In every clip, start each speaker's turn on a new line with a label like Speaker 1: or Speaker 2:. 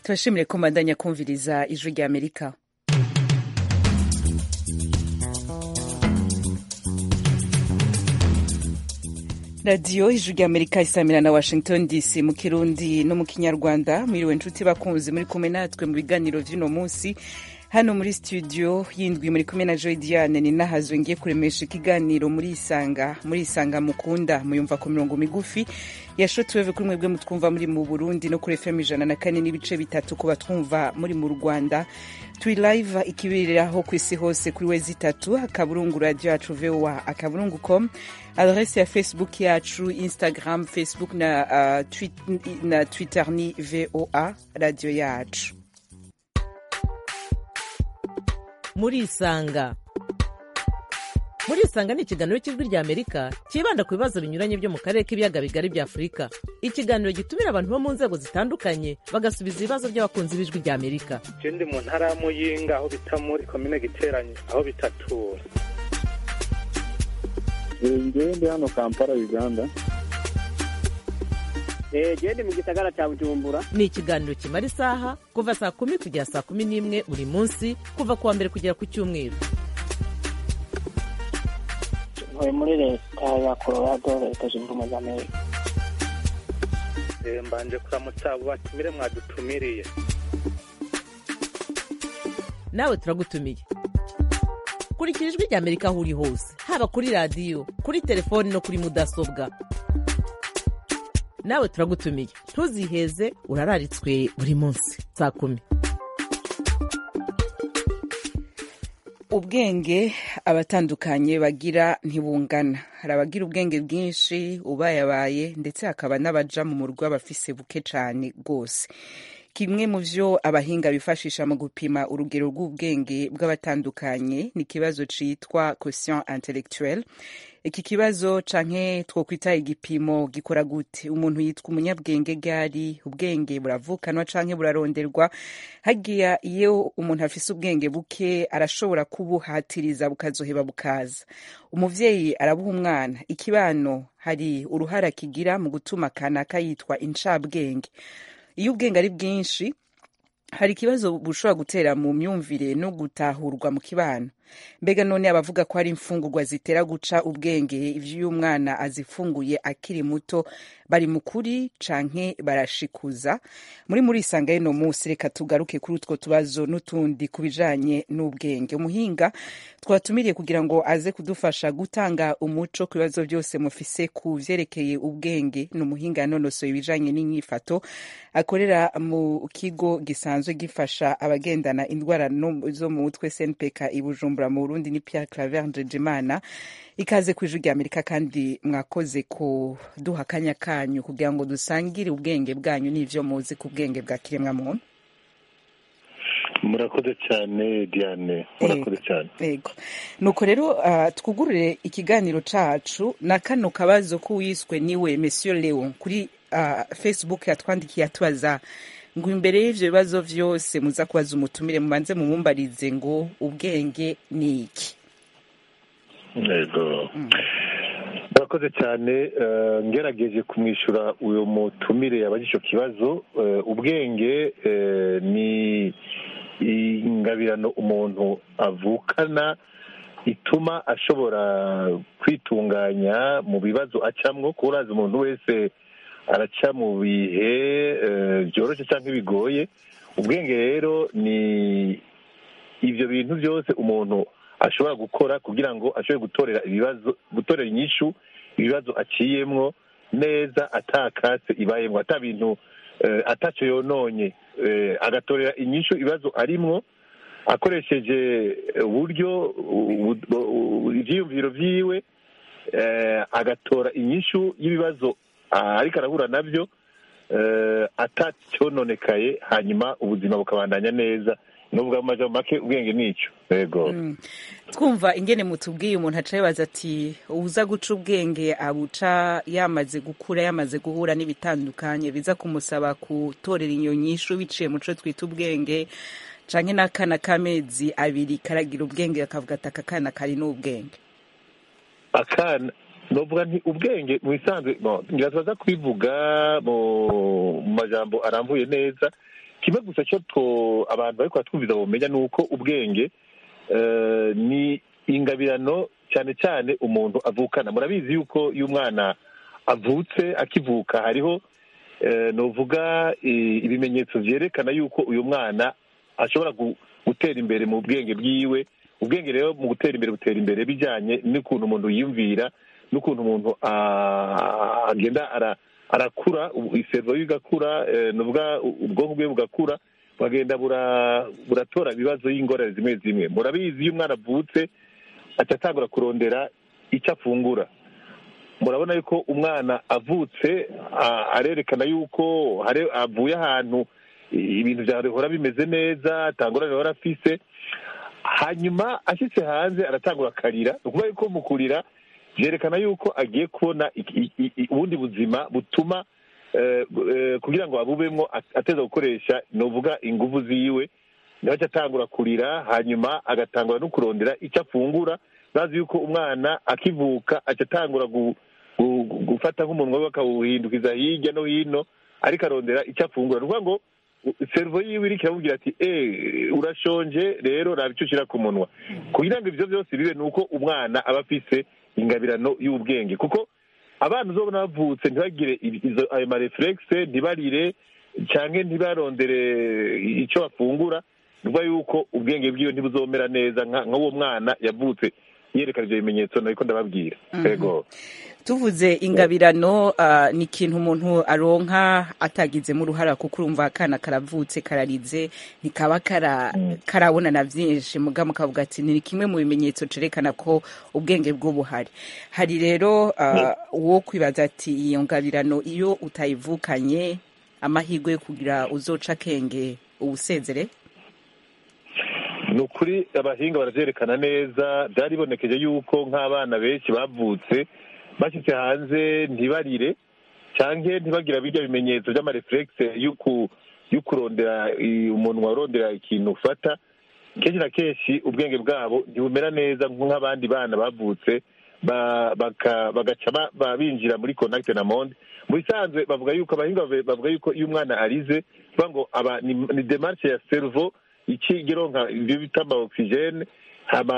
Speaker 1: turashimire ko mbandanya kumviriza ijwi rya amerika radiyo ijwi rya amerika isamira na washington dc mu kirundi no mu kinyarwanda mwiriwe nshuti bakunzi muri kumwe natwe mu biganiro vy'uno munsi hano muri studio yindwi muri kumwe na joy diane ni nahazwe ngiye kuremesha ikiganiro muri isanga muri isanga mukunda muyumva ku mirongo migufi yashotwewe kuri mwebwe mutwumva muri mu burundi no kuri fm ijana na kane n'ibice bitatu ku batwumva muri mu rwanda turi live ikibiriraho ku isi hose kuri wezi itatu akaburungu radio yacu voa akaburungu com adrese ya facebook yacu instagram facebook na, uh, tweet, na twitter ni voa radio yacu
Speaker 2: murisanga murisanga ni ikiganiro cy'ijwi rya amerika cyibanda ku bibazo binyuranye byo mu karere k'ibiyaga bigari bya afurika ikiganiro gitumira abantu bo mu nzego zitandukanye bagasubiza ibibazo by'abakunzi b'ijwi rya amerika
Speaker 3: je ndi mu ntara ya muyinga aho bita muri komine giteranye aho bitatura
Speaker 4: ngewe ndi hano kampala uganda
Speaker 5: gende mu gisagara cya bujumbura
Speaker 2: ni ikiganiro kimara isaha kuva saa kumi kugera saa kumi n'imwe buri munsi kuva ku wa mbere kugera ku cyumweru
Speaker 5: ntuye muri leta ya colorado leta zunze ubumwe za amerika
Speaker 3: Eh, mbanje kuramutsa abo batumire mwadutumiriye
Speaker 2: nawe turagutumiye kurikira ijwi rya amerika aho uri hose haba kuri radiyo kuri telefoni no kuri mudasobwa nawe turagutumiye ntuziheze urararitswe buri munsi saa kumi
Speaker 1: ubwenge abatandukanye bagira ntibungana hari abagira ubwenge bwinshi ubayabaye ndetse hakaba n'abaja mu murwa bafise buke cane rwose kimwe mu vyo abahinga bifashisha mu gupima urugero rw'ubwenge bw'abatandukanye ni ikibazo citwa quotient intellectuel iki kibazo canke twokwita igipimo gikora gute umuntu yitwa umunyabwenge gari ubwenge buravukanwa canke buraronderwa hagiya iyo umuntu afise ubwenge buke arashobora kubuhatiriza bukazoheba bukaza umuvyeyi arabuha umwana ikibano hari uruhara kigira mu gutuma kanaka yitwa incabwenge iyo ubwenge ari bwinshi hari ikibazo bushobora gutera mu myumvire no gutahurwa mu kibano mbega none abavuga ko hari imfungurwa zitera guca ubwenge ivyo uyu mwana azifunguye akiri muto bari mu kuri canke barashikuza muri muri isanga y'ino munsi reka tugaruke kuri utwo tubazo n'utundi ku bijanye n'ubwenge umuhinga twatumiriye kugira ngo aze kudufasha gutanga umuco ku bibazo byose mufise ku vyerekeye ubwenge ni umuhinga yanonosoye ibijanye n'inyifato akorera mu kigo gisanzwe gifasha abagendana indwara no- zo mu mutwe snpk i bujumbura mu burundi ni pierre claver ndejimana ikaze ku ijwi rya amerika kandi mwakoze kuduha akanya kanyu kugira ngo dusangire ubwenge bwanyu n'ivyo muzi ku bwenge bwa kiremwa muntu
Speaker 4: murakoze cyane diane murakoze cyane
Speaker 1: yego nuko rero uh, twugurure ikiganiro cacu na kano kabazo k'uwiswe niwe monsieur leon kuri uh, facebook yatwandikiye atubaza ngo imbere y'ivyo bibazo vyose muza kubaza umutumire mubanze mumumbarize ngo ubwenge ni iki
Speaker 4: yego murakoze cyane eh, ngerageje kumwishyura uyu mutumire yabaje icyo kibazo eh, ubwenge eh, ni ingabirano umuntu avukana ituma ashobora kwitunganya mu bibazo acamwo kuko urazi umuntu wese araca mu bihe eh, byoroshye cyangwa bigoye ubwenge rero ni ibyo bintu byose umuntu ashobora gukora kugira ngo ashobore gutorera ibibazo gutorera inyishu ibibazo aciyemwo neza atakatse ibayemwo ata bintu eh, atacyo yononye eh, agatorera inyishu ibibazo arimwo akoresheje uburyo u- u- u- ivyiyumviro vyiwe eh, agatora inyishu y'ibibazo ah, ariko arahura navyo eh, atacyononekaye hanyuma ubuzima bukabandanya neza nuvuga mu majambo make ubwenge nico yego
Speaker 1: Mm. twumva ingene mutubwiye umuntu aca yibaza ati uza guca ubwenge abuca yamaze gukura yamaze guhura n'ibitandukanye biza kumusaba gutorera iyo nyishu biciye muco twita ubwenge canke n'akana k'amezi abiri karagira ubwenge akavuga ati aka kana kari n'ubwenge
Speaker 4: akana novuga nti ubwenge mu bisanzwe bon, ngira tubaza kubivuga mu mu majambo arambuye neza kimwe gusa cyo two abantu bariko baratwumviza bumenya ni uko ubwenge eh, ni ingabirano cyane cyane umuntu avukana murabizi yuko iyo umwana avutse akivuka hariho eh, novuga eh, ibimenyetso vyerekana yuko uyu mwana ashobora gu- gutera imbere mu bwenge bwiwe ubwenge rero mu gutera imbere butera imbere bijyanye n'ukuntu umuntu yiyumvira n'ukuntu umuntu ah, agenda ara- arakura ubu- iservo ye igakura eh, nuvuga u- ubwonko bwe bugakura bukagenda bura- buratora ibibazo y'ingorane zimwe zimwe murabizi iyo umwana avutse aca atangura kurondera icyo afungura murabona yuko umwana avutse a- arerekana yuko hari- avuye ahantu i- ibintu byahora bimeze neza atangurane ahora afise hanyuma ashyitse hanze aratangura akarira ni ukuvuga yuko mu kurira byerekana yuko agiye kubona iki- i- i- ubundi buzima butuma eh, eh, kugira ngo abubemwo at- ateza gukoresha novuga inguvu ziwe niho aca atangura kurira hanyuma agatangura no kurondera icyo afungura bazi yuko umwana akivuka aca atangura gu- gu- gu- gufata nk'umunwa we akawuhindukiza hirya no hino ariko arondera icyo afungura ni ukuvuga ngo servo yiwe iriko iramubwira ati eh urashonje rero raba icyo ushyira ku munwa kugira ngo ibyo byose bibe ni uko umwana aba afise ingabirano y'ubwenge kuko abana uzobona bavutse ntibagire ibi- izo ayo marefuregise ntibarire cyangwa ntibarondere icyo bafungura ni ukuvuga yuko ubwenge bwiwe ntibuzomera neza nka nk'uwo mwana yavutse yerekana ibyo bimenyetso nariko ndababwira yego
Speaker 1: tuvuze ingabirano ah, ni ikintu umuntu aronka atagizemo uruhara kuko urumva akana karavutse kararize ntikaba kara- karabona na byinshi muga mukavuga ati ni kimwe mu bimenyetso cerekana ko ubwenge bwo buhari hari rero ah, uwo kwibaza ati iyo ngabirano iyo utayivukanye amahirwe yo kugira uzoca akenge ubusezere
Speaker 4: ni ukuri abahinga baravyerekana neza byaribonekeje yuko nk'abana benshi bavutse bashyitse hanze ntibarire cyangwa ntibagira birya bimenyetso by'amarefuregise yo kurondera i- umunwa urondera ikintu ufata kenshi na kenshi ubwenge bwabo ntibumera neza nk'abandi bana bavutse ba- baka- bagaca ba- ba- binjira muri contact na monde mu bisanzwe bavuga yuko abahinga bavuga- bavuga yuko iyo umwana arize bavuga ngo aba ni, ni demarche ya cerveau ikigironka ibyo bita ama oxygene hama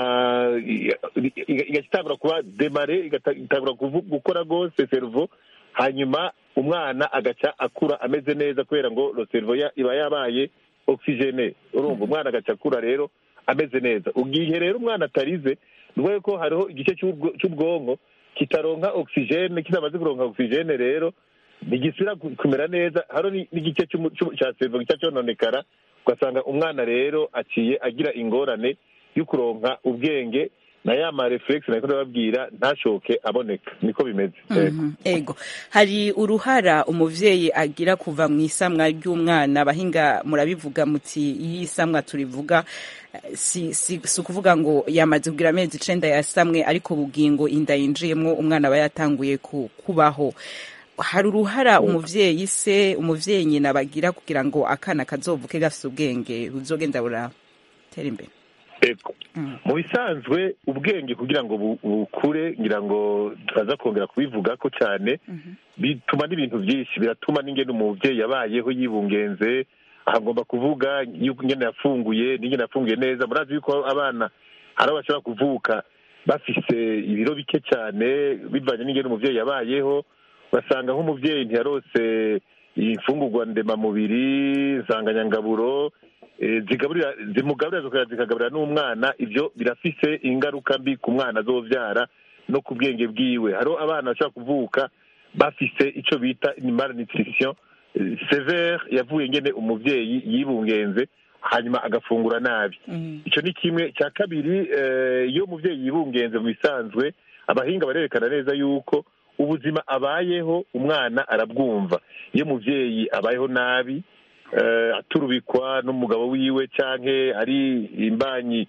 Speaker 4: i- i- i- igatangura kuba demare igata- igatangura kuvu- gukora rwose cerveau hanyuma umwana agaca akura ameze neza kubera ngo lo cerveau ya- iba yabaye oxygene urumva umwana agaca akura rero ameze neza ubwihe rero umwana atarize ni ukuvuga ko hariho igice cy'ubwo- cy'ubwonko kitaronka oxygene kitamaze kuronka oxygene rero ntigisubira ku- kumera neza hariho ni- n'igice cy'umu- cy'u- cya cerveau gica cyononekara ugasanga umwana rero aciye agira ingorane yo kuronka ubwenge na ya marefuregisi nako ndababwira ntashoke aboneka niko bimeze Yego.
Speaker 1: Mhm, ego hari uruhara umuvyeyi agira kuva mu isamwa ry'umwana abahinga murabivuga muti iyo isamwa turivuga eh, si, si, si ukuvuga ngo yamaze kugira amezi icenda yasamwe ariko bugingo inda yinjiyemwo umwana aba yatanguye ku, kubaho hari uruhara umuvyeyi se umuvyeyi nyina bagira kugira ngo akana kazovuke gafise ubwenge buzogenda buratera imbere
Speaker 4: Ego.
Speaker 1: Mm.
Speaker 4: mu bisanzwe ubwenge kugira ngo bu- bukure ngira ngo turaza kongera kubivuga ko cyane bituma n'ibintu byinshi biratuma n'ingene umubyeyi yabayeho yibungenze aha ngomba kuvuga yuko ingene yafunguye n'ingene yafunguye neza murazi yuko abana hari abo bashobora kuvuka bafise ibiro bike cyane bivanye n'ingene umubyeyi yabayeho ugasanga nk'umubyeyi ntiyarose imfungurwa ndemamubiri nsanganyangaburo eh, zigaburira zimugaburira zikongera zikagaburira n'umwana ibyo birafise ingaruka mbi ku mwana azovyara no ku bwenge bwiwe hariho abana bashobora kuvuka bafise ico bita malnutrition eh, severe yavuye ngene umuvyeyi yibungenze hanyuma agafungura nabi
Speaker 1: Mhm.
Speaker 4: ico ni kimwe cya kabiri eh, iyo umuvyeyi yibungenze mu bisanzwe abahinga barerekana neza yuko ubuzima abayeho umwana arabwumva iyo umuvyeyi abayeho nabi eh, aturubikwa n'umugabo wiwe canke ari imbanyi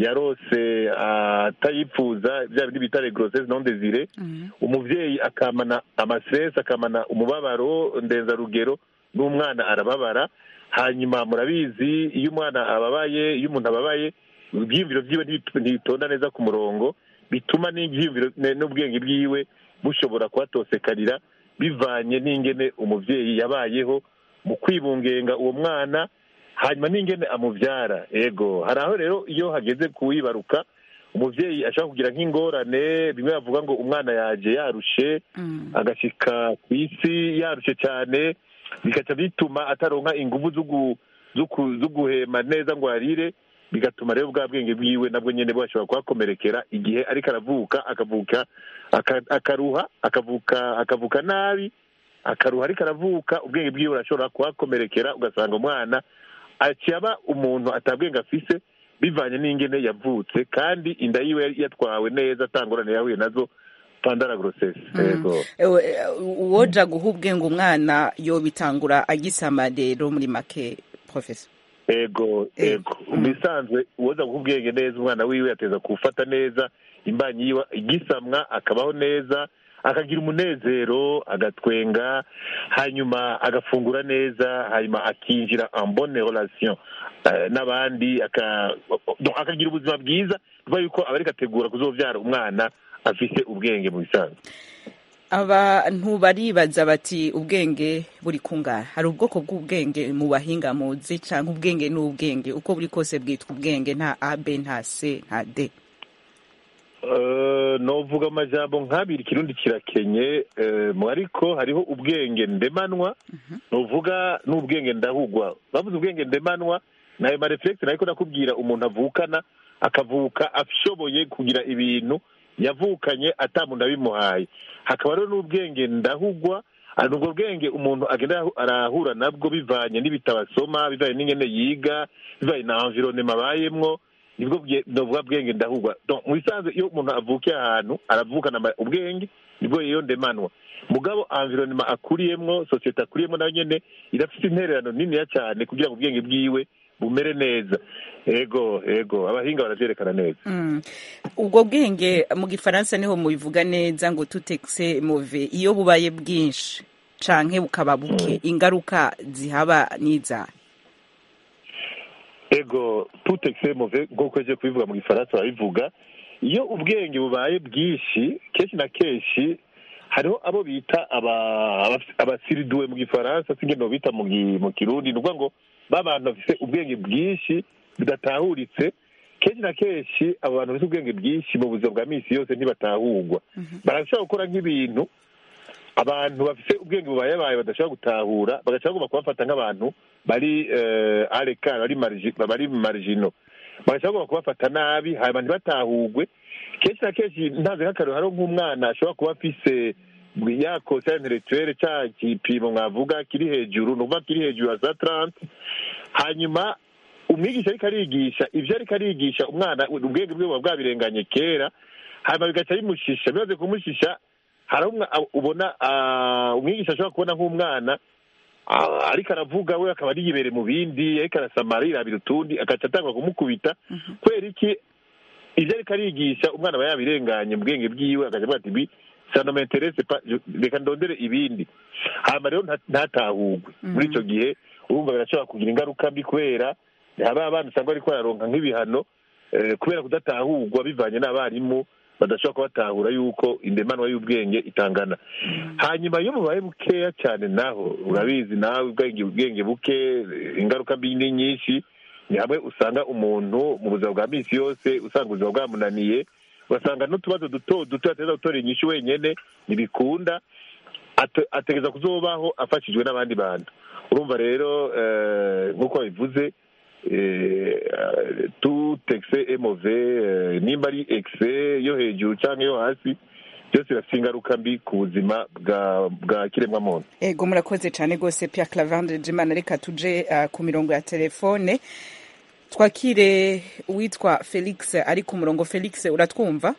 Speaker 4: yarose atayipfuza bya bindi bita grossesse non désirée
Speaker 1: Mhm.
Speaker 4: umuvyeyi akamana amastress akamana umubabaro ndenzarugero n'umwana arababara hanyuma murabizi iyo umwana ababaye iyo umuntu ababaye ibyiyumviro byiwe ntibi- ntibitonda neza ku murongo bituma n'ibyiyumviro ne- n'ubwenge bwiwe bushobora kuhatosekarira bivanye n'ingene umuvyeyi yabayeho mu kwibungenga uwo mwana hanyuma n'ingene amubyara ego hari aho rero iyo hageze kuwibaruka umubyeyi ashobora kugira nk'ingorane bimwe bavuga ngo umwana yaje yarushe agashyika ku isi yarushe cyane bigaca bituma ataronka ingufu zo gu- zo ku- zo guhema neza ngo arire bigatuma rero bwa bwenge bwiwe nabwo nyine bwashobora kuhakomerekera igihe ariko aravuka akavuka aka- akaruha akavuka akavuka nabi akaruha ariko aravuka ubwenge bwiwe burashobora kuhakomerekera ugasanga umwana aciye aba umuntu atabwenge afise bivanye n'ingene yavutse kandi inda yiwe yari yatwawe neza atangorane yahuye nazo pandara gorosesi yego
Speaker 1: Ewe, uwoja guha ubwenge umwana yobitangura agisama rero muri make professor
Speaker 4: ego ego mu bisanzwe uwoza guha ubwenge neza umwana wiwe yateza kuwufata neza imbanyi yiwe igisamwa akabaho neza akagira umunezero agatwenga hanyuma agafungura neza hanyuma akinjira en bonne relation eh, n'abandi aka- donc akagira ubuzima bwiza bivuga yuko aba ariko ategura kuzobyara umwana afise ubwenge mu bisanzwe
Speaker 1: abantu baribaza bati ubwenge buri kungana hari ubwoko bw'ubwenge mu bahinga muzi cyangwa ubwenge ni ubwenge uko buri kose bwitwa ubwenge nta a b nta c nta d
Speaker 4: Eh, novuga amajambo nk'abiri ikirundi kirakenye eh, mu ariko hariho ubwenge ndemanwa novuga n'ubwenge ndahugwa bavuze ubwenge ndemanwa nayo mareflekisi nariko nakubwira umuntu avukana akavuka ashoboye kugira ibintu yavukanye ata muntu abimuhaye hakaba rero n'ubwenge ndahugwa ari ubwo bwenge umuntu agenda arahu- arahura nabwo bivanye n'ibitabo asoma bivanye n'ingene yiga bivanye na environnement abayemwo nibwo bwe- novuga bwenge ndahugwa Donc, mu bisanzwe iyo umuntu avukiye ahantu aravukana ama- ubwenge nibwo iyo ndemanwa mugabo environnement akuriyemwo sosiyete akuriyemwo nayo nyene irafite intererano niniya cyane kugira ngo ubwenge bwiwe bumere neza ego ego abahinga baravyerekana neza
Speaker 1: Mm. ubwo bwenge mu gifaransa niho mubivuga neza ngo tutekse move iyo bubaye bwinshi canke bukaba buke ingaruka zihaba n'izahe
Speaker 4: ego tout excès mauvais nk'uko aje kubivuga mu gifaransa barabivuga iyo ubwenge bubaye bwinshi kenshi na kenshi hariho abo bita aba- aba- abasiriduwe mu gifaransa singene bita mu gi- mu kirundi ni ukuvuga ngo ba bantu bafite ubwenge bwinshi budatahuritse kenshi na kenshi abo bantu bafite ubwenge bwinshi mu buzima bwa minsi yose ntibatahurwa barashobora gukora nk'ibintu abantu bafite ubwenge bubayabaye badashobora gutahura bagashobora bagomba kubafata nk'abantu bari eh, arekare bari marigi- bari marigino bagashobora bagomba kubafata nabi hanyuma ntibatahurwe kenshi na kenshi ntazi nk'akarero hariho nk'umwana ashobora kuba afise ya kosa intellectuelle cya gipimo mwavuga kiri hejuru ni ukuvuga kiri hejuru ya za tarante hanyuma umwigisha ariko arigisha ibyo ariko arigisha umwana ubwenge bwe buba bwabirenganye kera hanyuma bigaca bimushisha bimaze kumushisha hari aho umwa- ubona ah, umwigisha ashobora kubona nk'umwana ah, ariko aravuga we akaba ari yibere mu bindi ariko arasamara yirabira utundi agaca atangwa kumukubita kubera iki ibyo ariko arigisha umwana aba yabirenganye mu bwenge bwiwe agaca avuga ati bi sano menterese pa je- reka ndondere ibindi hanyuma rero nta- ntatahurwe muri icyo gihe urumva birashobora kugira ingaruka mbi kubera haba abana usanga bariko bararonka nk'ibihano eh, kubera kudatahurwa bivanye n'abarimu badashobora kubatahura yuko indemanwa y'ubwenge itangana hanyuma iyo bubaye bukeya cyane naho urabizi nawe ubwenge ubwenge buke eh, ingaruka mbi ni nyinshi ni hamwe usanga umuntu mu buzima bwa minsi yose usanga ubuzima bwamunaniye ugasanga n'utubazo duto duto ateza gutora inyishu wenyene ntibikunda ate- ategereza kuzobaho afashijwe n'abandi bantu urumva rero eh, nk'uko babivuze eh, tout excès est mauvais eh, nimba ari excès yo hejuru cyangwa yo hasi byose birafite ingaruka mbi ku buzima bwa bwa kiremwamuntu
Speaker 1: ego murakoze cyane rwose Pierre Clavande Jimana reka tuje uh, ku mirongo ya telefone twakire uwitwa Felix ari ku murongo Felix uratwumva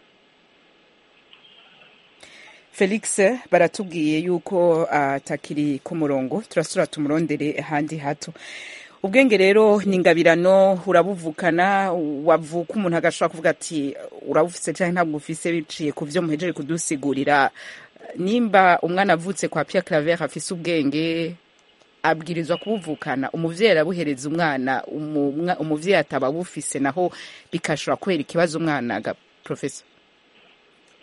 Speaker 1: Felix baratubwiye yuko atakiri ku murongo turasura tumurondere ahandi hato ubwenge rero ni ingabirano urabuvukana wavuka umuntu agashobora kuvuga ati urabufise cyangwa ntabwo ufise biciye ku byo muhejeje kudusigurira nimba umwana avutse kwa Pierre Claver afise ubwenge abwirizwa kubuvukana umuvyeyi arabuhereza umwana umumwa- umuvyeyi ataba bufise naho bikashobora kubera ikibazo umwana ga professor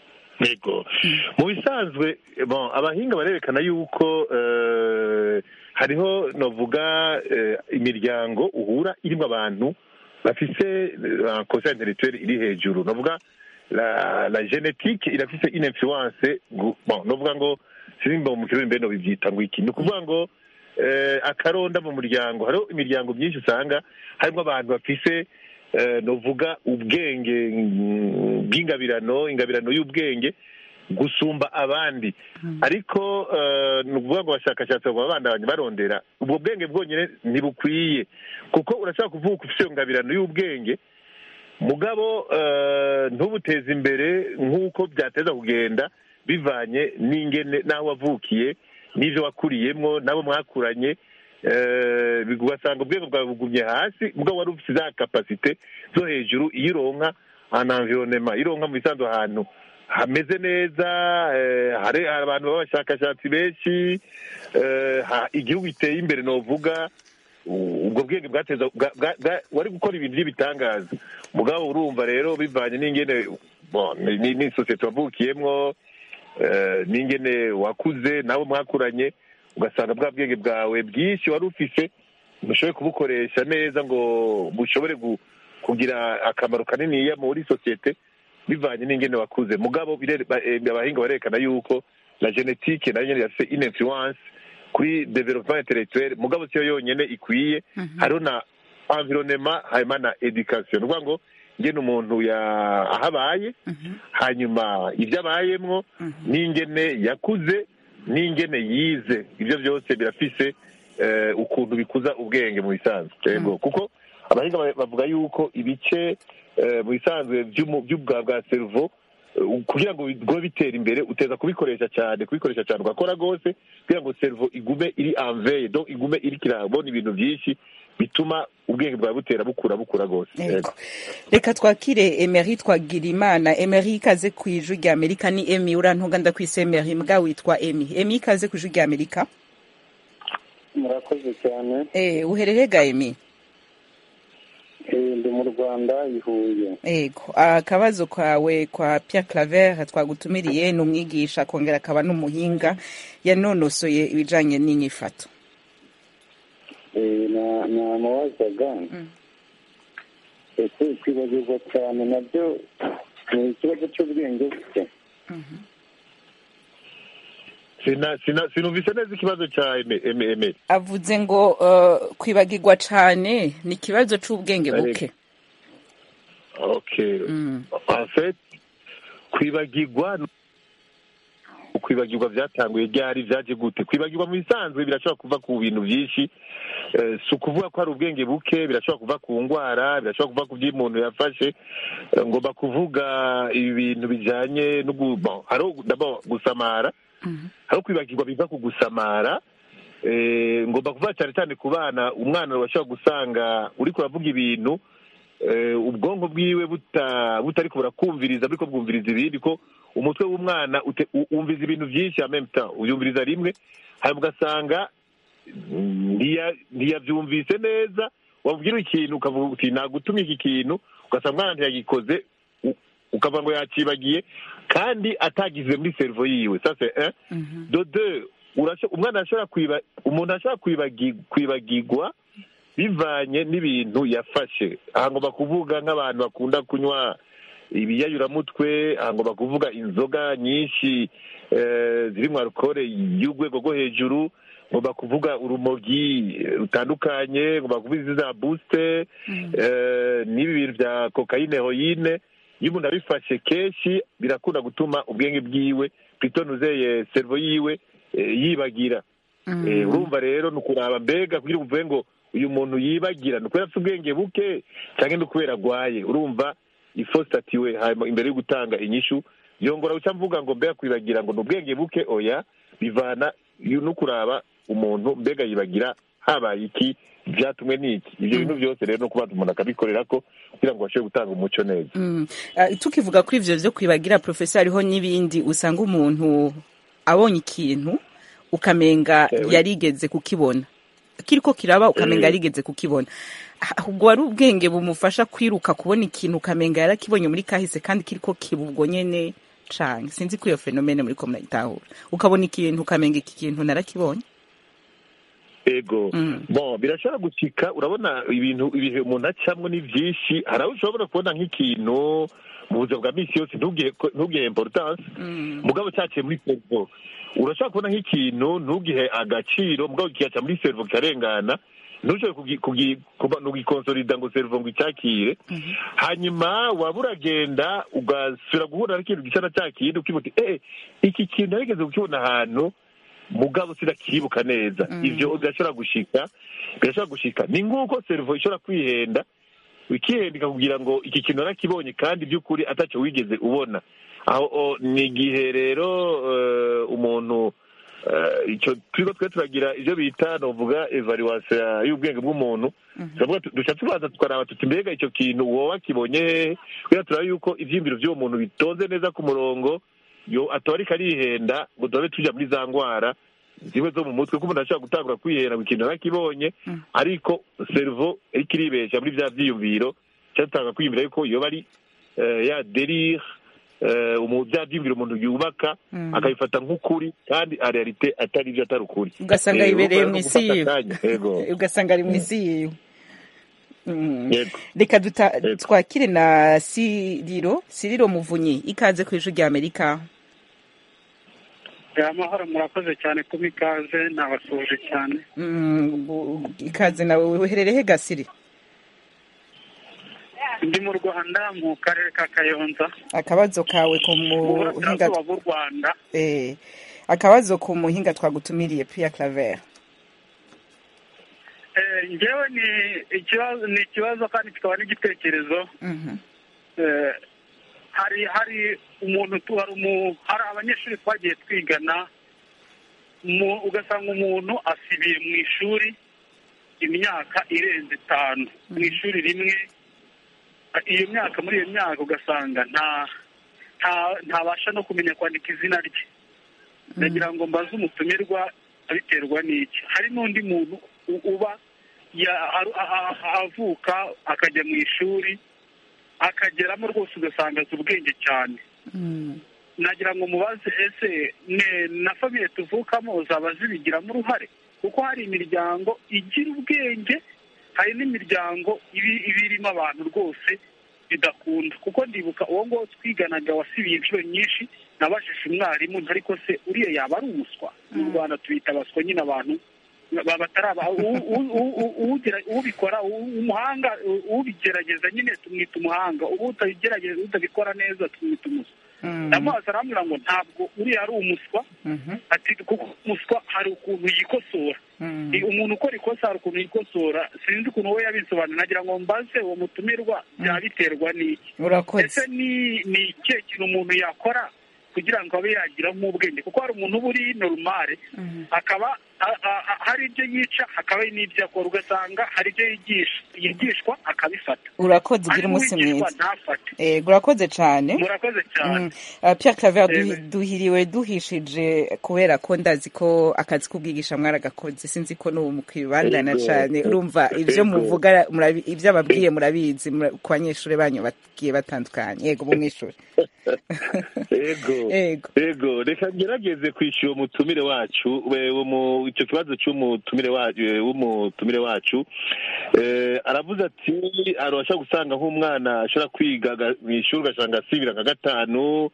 Speaker 4: yego mu bisanzwe bon abahinga barerekana yuko eh, hariho novuga eh, imiryango uhura irimo abantu bafise kosa intellectuelle iri hejuru novuga la la genetique irafise une influence gu- bon novuga ngo sinimba mu kirundi mbeno bivyita ngo iki ni ukuvuga ngo eh, akaronda mu muryango hariho imiryango myinshi usanga harimo abantu bafise eh, novuga ubwenge mm, bw'ingabirano ingabirano y'ubwenge gusumba abandi ariko eh, ni ukuvuga ngo abashakashatsi baba bandabanye barondera ubwo bwenge bwonyine ntibukwiye kuko urashobora kuvuga ufite iyo ngabirano y'ubwenge mugabo eh, ntubuteze imbere nk'uko byateza kugenda bivanye n'ingene n'aho wavukiye n'ibyo wakuriyemwo n'abo mwakuranye eh, ugasanga ubwenge bwawe bugumye hasi mugabo wari ufite za kapasite zo hejuru iyo uronka an environnement iyo uronka mu bisanzwe ahantu hameze neza eh, hari hari abantu b'abashakashatsi benshi eh, ha- igihugu giteye imbere novuga u- ubwo bwenge bwateza bwa- bwa- bwa- wari gukora ibintu by'ibitangaza mugabo urumva rero bivanye n'ingene bon, ni- ni ni sosiyete wavukiyemwo eh, n'ingene wakuze nabo mwakuranye ugasanga bwa bwenge bwawe bwinshi wari ufise ntushobore kubukoresha neza ngo bushobore gu- kugira akamaro kaniniya muri sosiyete bivanye n'ingene wakuze mugabo bire- ba- eh, abahinga barerekana yuko la genetique nayo nyene yafise une influence kuri development intellectuel mugabo siyo yonyene ikwiye hariho na environnement hanyuma na education ni ukuvuga ngo ngene umuntu ya- ahabaye hanyuma ibyo abayemwo n'ingene yakuze n'ingene yize ibyo byose birafise eh, ukuntu bikuza ubwenge mu bisanzwe yego kuko abahinga ba- bavuga yuko ibice eh, mu bisanzwe by'umu- by'ubwa bwa servo eh, kugira ngo bigume bitera imbere uteza kubikoresha cyane kubikoresha cyane ugakora rwose kugira ngo servo igume iri anveye donc igume iri kirabona ibintu byinshi bituma ubwenge bwawe butera bukura bukura rwose
Speaker 1: Yego. reka twakire emery twagira imana emery ikaze ku ijwi rya amerika ni emi urantunga ndakwise emery mbwa witwa emi emi ikaze ku ijwi rya amerika
Speaker 5: murakoze cyane
Speaker 1: eh uherere ga emi
Speaker 5: Eh, ndi mu rwanda i huye
Speaker 1: ego akabazo kawe kwa Pierre Claver twagutumiriye ni umwigisha akongera akaba n'umuhinga yanonosoye ibijanye n'inyifato
Speaker 5: Eh, na- namubazaga ese kwibagirwa cyane nabyo ni ikibazo cy'ubwenge bwe
Speaker 4: Sina- sina- sinumvise neza ikibazo cya eme- eme- eme
Speaker 1: avuze ngo uh, kwibagirwa cane ni ikibazo c'ubwenge buke
Speaker 4: okay
Speaker 1: Mm.
Speaker 4: en fait kwibagirwa kwibagirwa byatanguye ryari byaje gute kwibagirwa mu bisanzwe birashobora kuva ku bintu byinshi Eh, si ukuvuga ko hari ubwenge buke birashobora kuva ku ndwara birashobora kuva ku byo umuntu yafashe Eh, ngomba kuvuga ibi bintu bijyanye no gu- bon, hariho d'abord gusamara hariho kwibagirwa biva ku gusamara Eh, ngomba kuvuga cyane cyane ku bana umwana bashobora gusanga uri kuravuga ibintu eh, ubwonko bwiwe buta- butari kubura kumviriza buriko bwumviriza ibindi ko umutwe w'umwana ute- u- wumviza ibintu byinshi en même temps uyumviriza rimwe hanyuma ugasanga mm, ntiya- ntiyabyumvise neza wabwira ikintu ukavuga uti nagutumye iki kintu ugasanga umwana ntiyagikoze u- ukavuga ngo yakibagiye kandi atagize muri servo yiwe ça c'est un de deux urasho- umwana ashobora kwiba umuntu ashobora kwibagi- kwibagirwa bivanye n'ibintu yafashe aha ngomba kuvuga nk'abantu bakunda kunywa ibiyayuramutwe aha ngomba kuvuga inzoga nyinshi eh, ziri mu alukore y'urwego rwo hejuru ngomba kuvuga urumogi rutandukanye ngomba kuvuga izi za busite eh, n'ibi bintu bya kokayine heroyine iyo umuntu abifashe kenshi birakunda gutuma ubwenge bwiwe pitonuze servo yiwe eh, yibagira Eh, urumva rero ni ukuraba mbega kugira ngo uvuge ngo uyu muntu yibagira ni ukubera afite ubwenge buke cyangwa ni ukubera agwaye urumva ifositatiwe hanyuma imbere yo gutanga inyishu yongora guca mvuga ngo mbega kwibagira ngo ni ubwenge buke oya bivana yo no kuraba umuntu mbega yibagira habaye iki byatumwe n'iki ibyo bintu byose rero no kubanza umuntu akabikorera ko kugira ngo bashobore gutanga umuco neza
Speaker 1: Mm. Ah, tukivuga kuri ivyo vyo kwibagira profesa hariho n'ibindi usanga umuntu abonye ikintu ukamenga
Speaker 4: Ewe.
Speaker 1: yarigeze kukibona kiriko kiraba ukamenga
Speaker 4: Eh.
Speaker 1: yarigeze kukibona Ah, ubwo wari ubwenge bumufasha kwiruka kubona ikintu ukamenga yarakibonye muri kahise kandi kiriko kiba ubwo nyene cane sinzi ko iyo fenomene muriko murayitahura ukabona ikintu ukamenga iki kintu narakibonye
Speaker 4: ego
Speaker 1: Mm.
Speaker 4: bon birashobora gucika urabona ibintu ibihe umuntu acamwo ni byinshi hari aho ushobora kubona nk'ikintu mu buzima bwa misi yose ntugihe ntugihe importance
Speaker 1: Mm.
Speaker 4: mugabo cyaciye muri servo urashobora kubona nk'ikintu ntugihe agaciro mugabo kigaca muri servo kikarengana ntushobore kugi- kugi- kuba- nugikonsolida ngo servo ngo icyakire hanyuma waba uragenda ugasubira guhura n'ikintu gisa na cya kindi ukibuka uti eh iki kintu narigeze kukibona ahantu mugabo sinakibuka neza ivyo birashobora gushika birashobora gushika ni nk'uko servo ishobora kwihenda ikihenda ikakubwira ngo iki kintu narakibonye kandi by'ukuri atacyo wigeze ubona aho o, ni igihe rero eh, umuntu eh, icyo turiko twe turagira ivyo bita novuga evaluation y'ubwenge bw'umuntu turavuga tu- duca tubanza tukaraba tuti mbega icyo kintu wowe wakibonye hehe kugira turabe yuko ivyiyumviro vy'uwo muntu bitonze neza ku murongo yo ataba ariko arihenda ngo turabe tuja muri za ngwara zimwe zo mu mutwe ko umuntu ashobora gutangura kwihera ngo ikintu nakibonye ariko servo iriko iribesha muri vya vyiyumviro cyatanga kwiyumvira yuko yoba ari eh, ya derire eh, umu- vya vyiyumviro umuntu yubaka akabifata nk'ukuri kandi a realite atari ivyo atari ukuri
Speaker 1: ugasanga
Speaker 4: Eh,
Speaker 1: yibereye
Speaker 4: urumva
Speaker 1: mu
Speaker 4: rero
Speaker 1: isi
Speaker 4: gufata
Speaker 1: yiwe
Speaker 4: akanya, yego
Speaker 1: ugasanga ari mu isi yiwe Mm.
Speaker 4: yego
Speaker 1: reka duta-
Speaker 4: Yego.
Speaker 1: twakire na siriro siriro muvunyi ikaze ku ijwi rya amerika
Speaker 3: amahoro murakoze cyane kuba ikaze nabasuje cyane
Speaker 1: Mm, bu- ikaze nawe uherereye he gasiri
Speaker 3: ndi mu rwanda mu karere ka kayonza
Speaker 1: akabazo kawe ku
Speaker 3: mu
Speaker 1: muhinga
Speaker 3: burasirazuba bw'u rwanda
Speaker 1: eh, akabazo ku muhinga twagutumiriye Pierre Claver
Speaker 3: Eh, ngewe ni ikibazo ni ikibazo kandi kikaba n'igitekerezo
Speaker 1: Mhm.
Speaker 3: Eh, hari hari umuntu tu- hari umu- hari abanyeshuri twagiye twigana mu- ugasanga umuntu asibiye mu ishuri imyaka irenze itanu mu ishuri rimwe iyo myaka muri iyo myaka ugasanga nta nta- ntabasha no kumenya kwandika izina rye ndagira ngo mbaze umutumirwa abiterwa n'iki hari n'undi muntu u- uba ya- aru- a- a- avuka akajya mu ishuri akageramo rwose ugasanga azi ubwenge cyane
Speaker 1: Mm.
Speaker 3: nagira ngo mubaze ese ne na famiye tuvukamo zaba zibigiramo uruhare kuko hari imiryango igira ubwenge hari n'imiryango ibi- iba irimo abantu rwose bidakunda kuko ndibuka uwo nguwo twiganaga wasibiye inshuro nyinshi nabajije umwarimu nti ariko se uriya yaba ari umuswa mu rwanda tubita abaswa nyine abantu ba- batari aba u- u- u- u- uwugira- ubikora u- umuhanga u- ubigerageza nyine tumwita umuhanga ubu utabigerageza utabikora neza tumwita umuswa
Speaker 1: Mm.
Speaker 3: ndamubaza arambwira ngo ntabwo uriya ari umuswa
Speaker 1: Mhm.
Speaker 3: ati kuko umuswa hari ukuntu yikosora
Speaker 1: Mm.
Speaker 3: I- umuntu ukora ikosa hari ukuntu yikosora sinzi ukuntu we yabisobanura nagira ngo mbaze uwo mutumirwa byaba biterwa n'iki
Speaker 1: urakoze
Speaker 3: ese ni ni ikihe kintu umuntu yakora kugira ngo abe yagira nk'ubwenge kuko hari umuntu uba uri normale
Speaker 1: Mhm.
Speaker 3: akaba a- a- a- hari ibyo yica hakaba hari n'ibyo akora ugasanga hari ibyo yigisha yigishwa akabifata
Speaker 1: urakoze
Speaker 3: hari
Speaker 1: ugira umunsi
Speaker 3: n'uwigishwa
Speaker 1: mwiza
Speaker 3: ntafate
Speaker 1: Eh, urakoze cyane
Speaker 3: murakoze cyane
Speaker 1: Mm. Uh, Pierre Claver
Speaker 3: Yego.
Speaker 1: duhi- duhiriwe duhishije kubera ko ndazi ko akazi k'ubwigisha mwaragakoze sinzi ko n'ubu mukwibandana
Speaker 4: Yego.
Speaker 1: cyane urumva ibyo
Speaker 4: Yego.
Speaker 1: muvuga murabi- ibyo ababwiye murabizi mura- ku banyeshuri banyu bagiye batandukanye yego bumwishuri
Speaker 4: yego
Speaker 1: yego
Speaker 4: yego reka ngerageze kwishyura umutumire wacu we- wo mu- icyo kibazo cy'umutumire wacu w'umutumire wacu Eh, aravuze ati arabasha gusanga nk'umwana ashobora kwiga aga- mu ishuri ugasanga asibira nka gatanu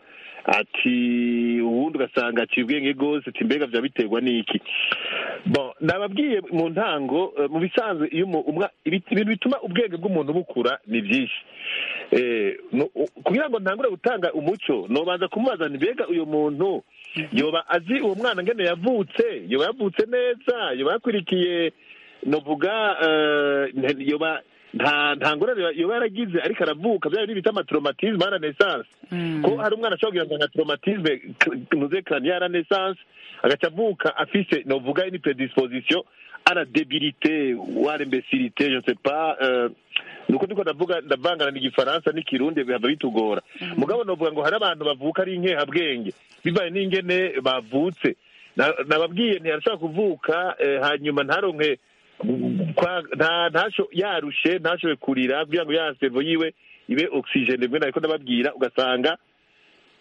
Speaker 4: ati ubundi ugasanga aciye ubwenge rwose ati mbega byaba biterwa n'iki bon nababwiye mu ntango eh, mu bisanzwe iyo umu- umwa- ibi- ibintu bituma ubwenge bw'umuntu bukura ni byinshi Eh, no- u- kugira ngo ntangure gutanga umuco nobanza kumubaza nti mbega uyu muntu yoba azi uwo mwana ngene yavutse yoba yavutse neza yoba yakurikiye novuga eh, nte- yoba nta nta ngorane yoba- yoba yaragize ariko aravuka bya bindi bita amatraumatisme ya renaissance ko hari umwana ashobora kugira ngo nka traumatisme nuze cranienne ya renaissance agaca avuka afise novuga une predisposition à la débilité ou à l'imbécilité je ne sais pas euh, nuko ndiko ndavuga ndavangana n'igifaransa n'ikirundi bihava bitugora mugabo novuga ngo hari abantu bavuka ari inkehabwenge bivaye n'ingene bavutse Na- nababwiye ntiyarashobora kuvuka eh, hanyuma ntaronke kwa- nta- ntasho yarushe ntashoboye kurira kugira ngo ya servo yiwe ibe oxygene rimwe nariko ndababwira ugasanga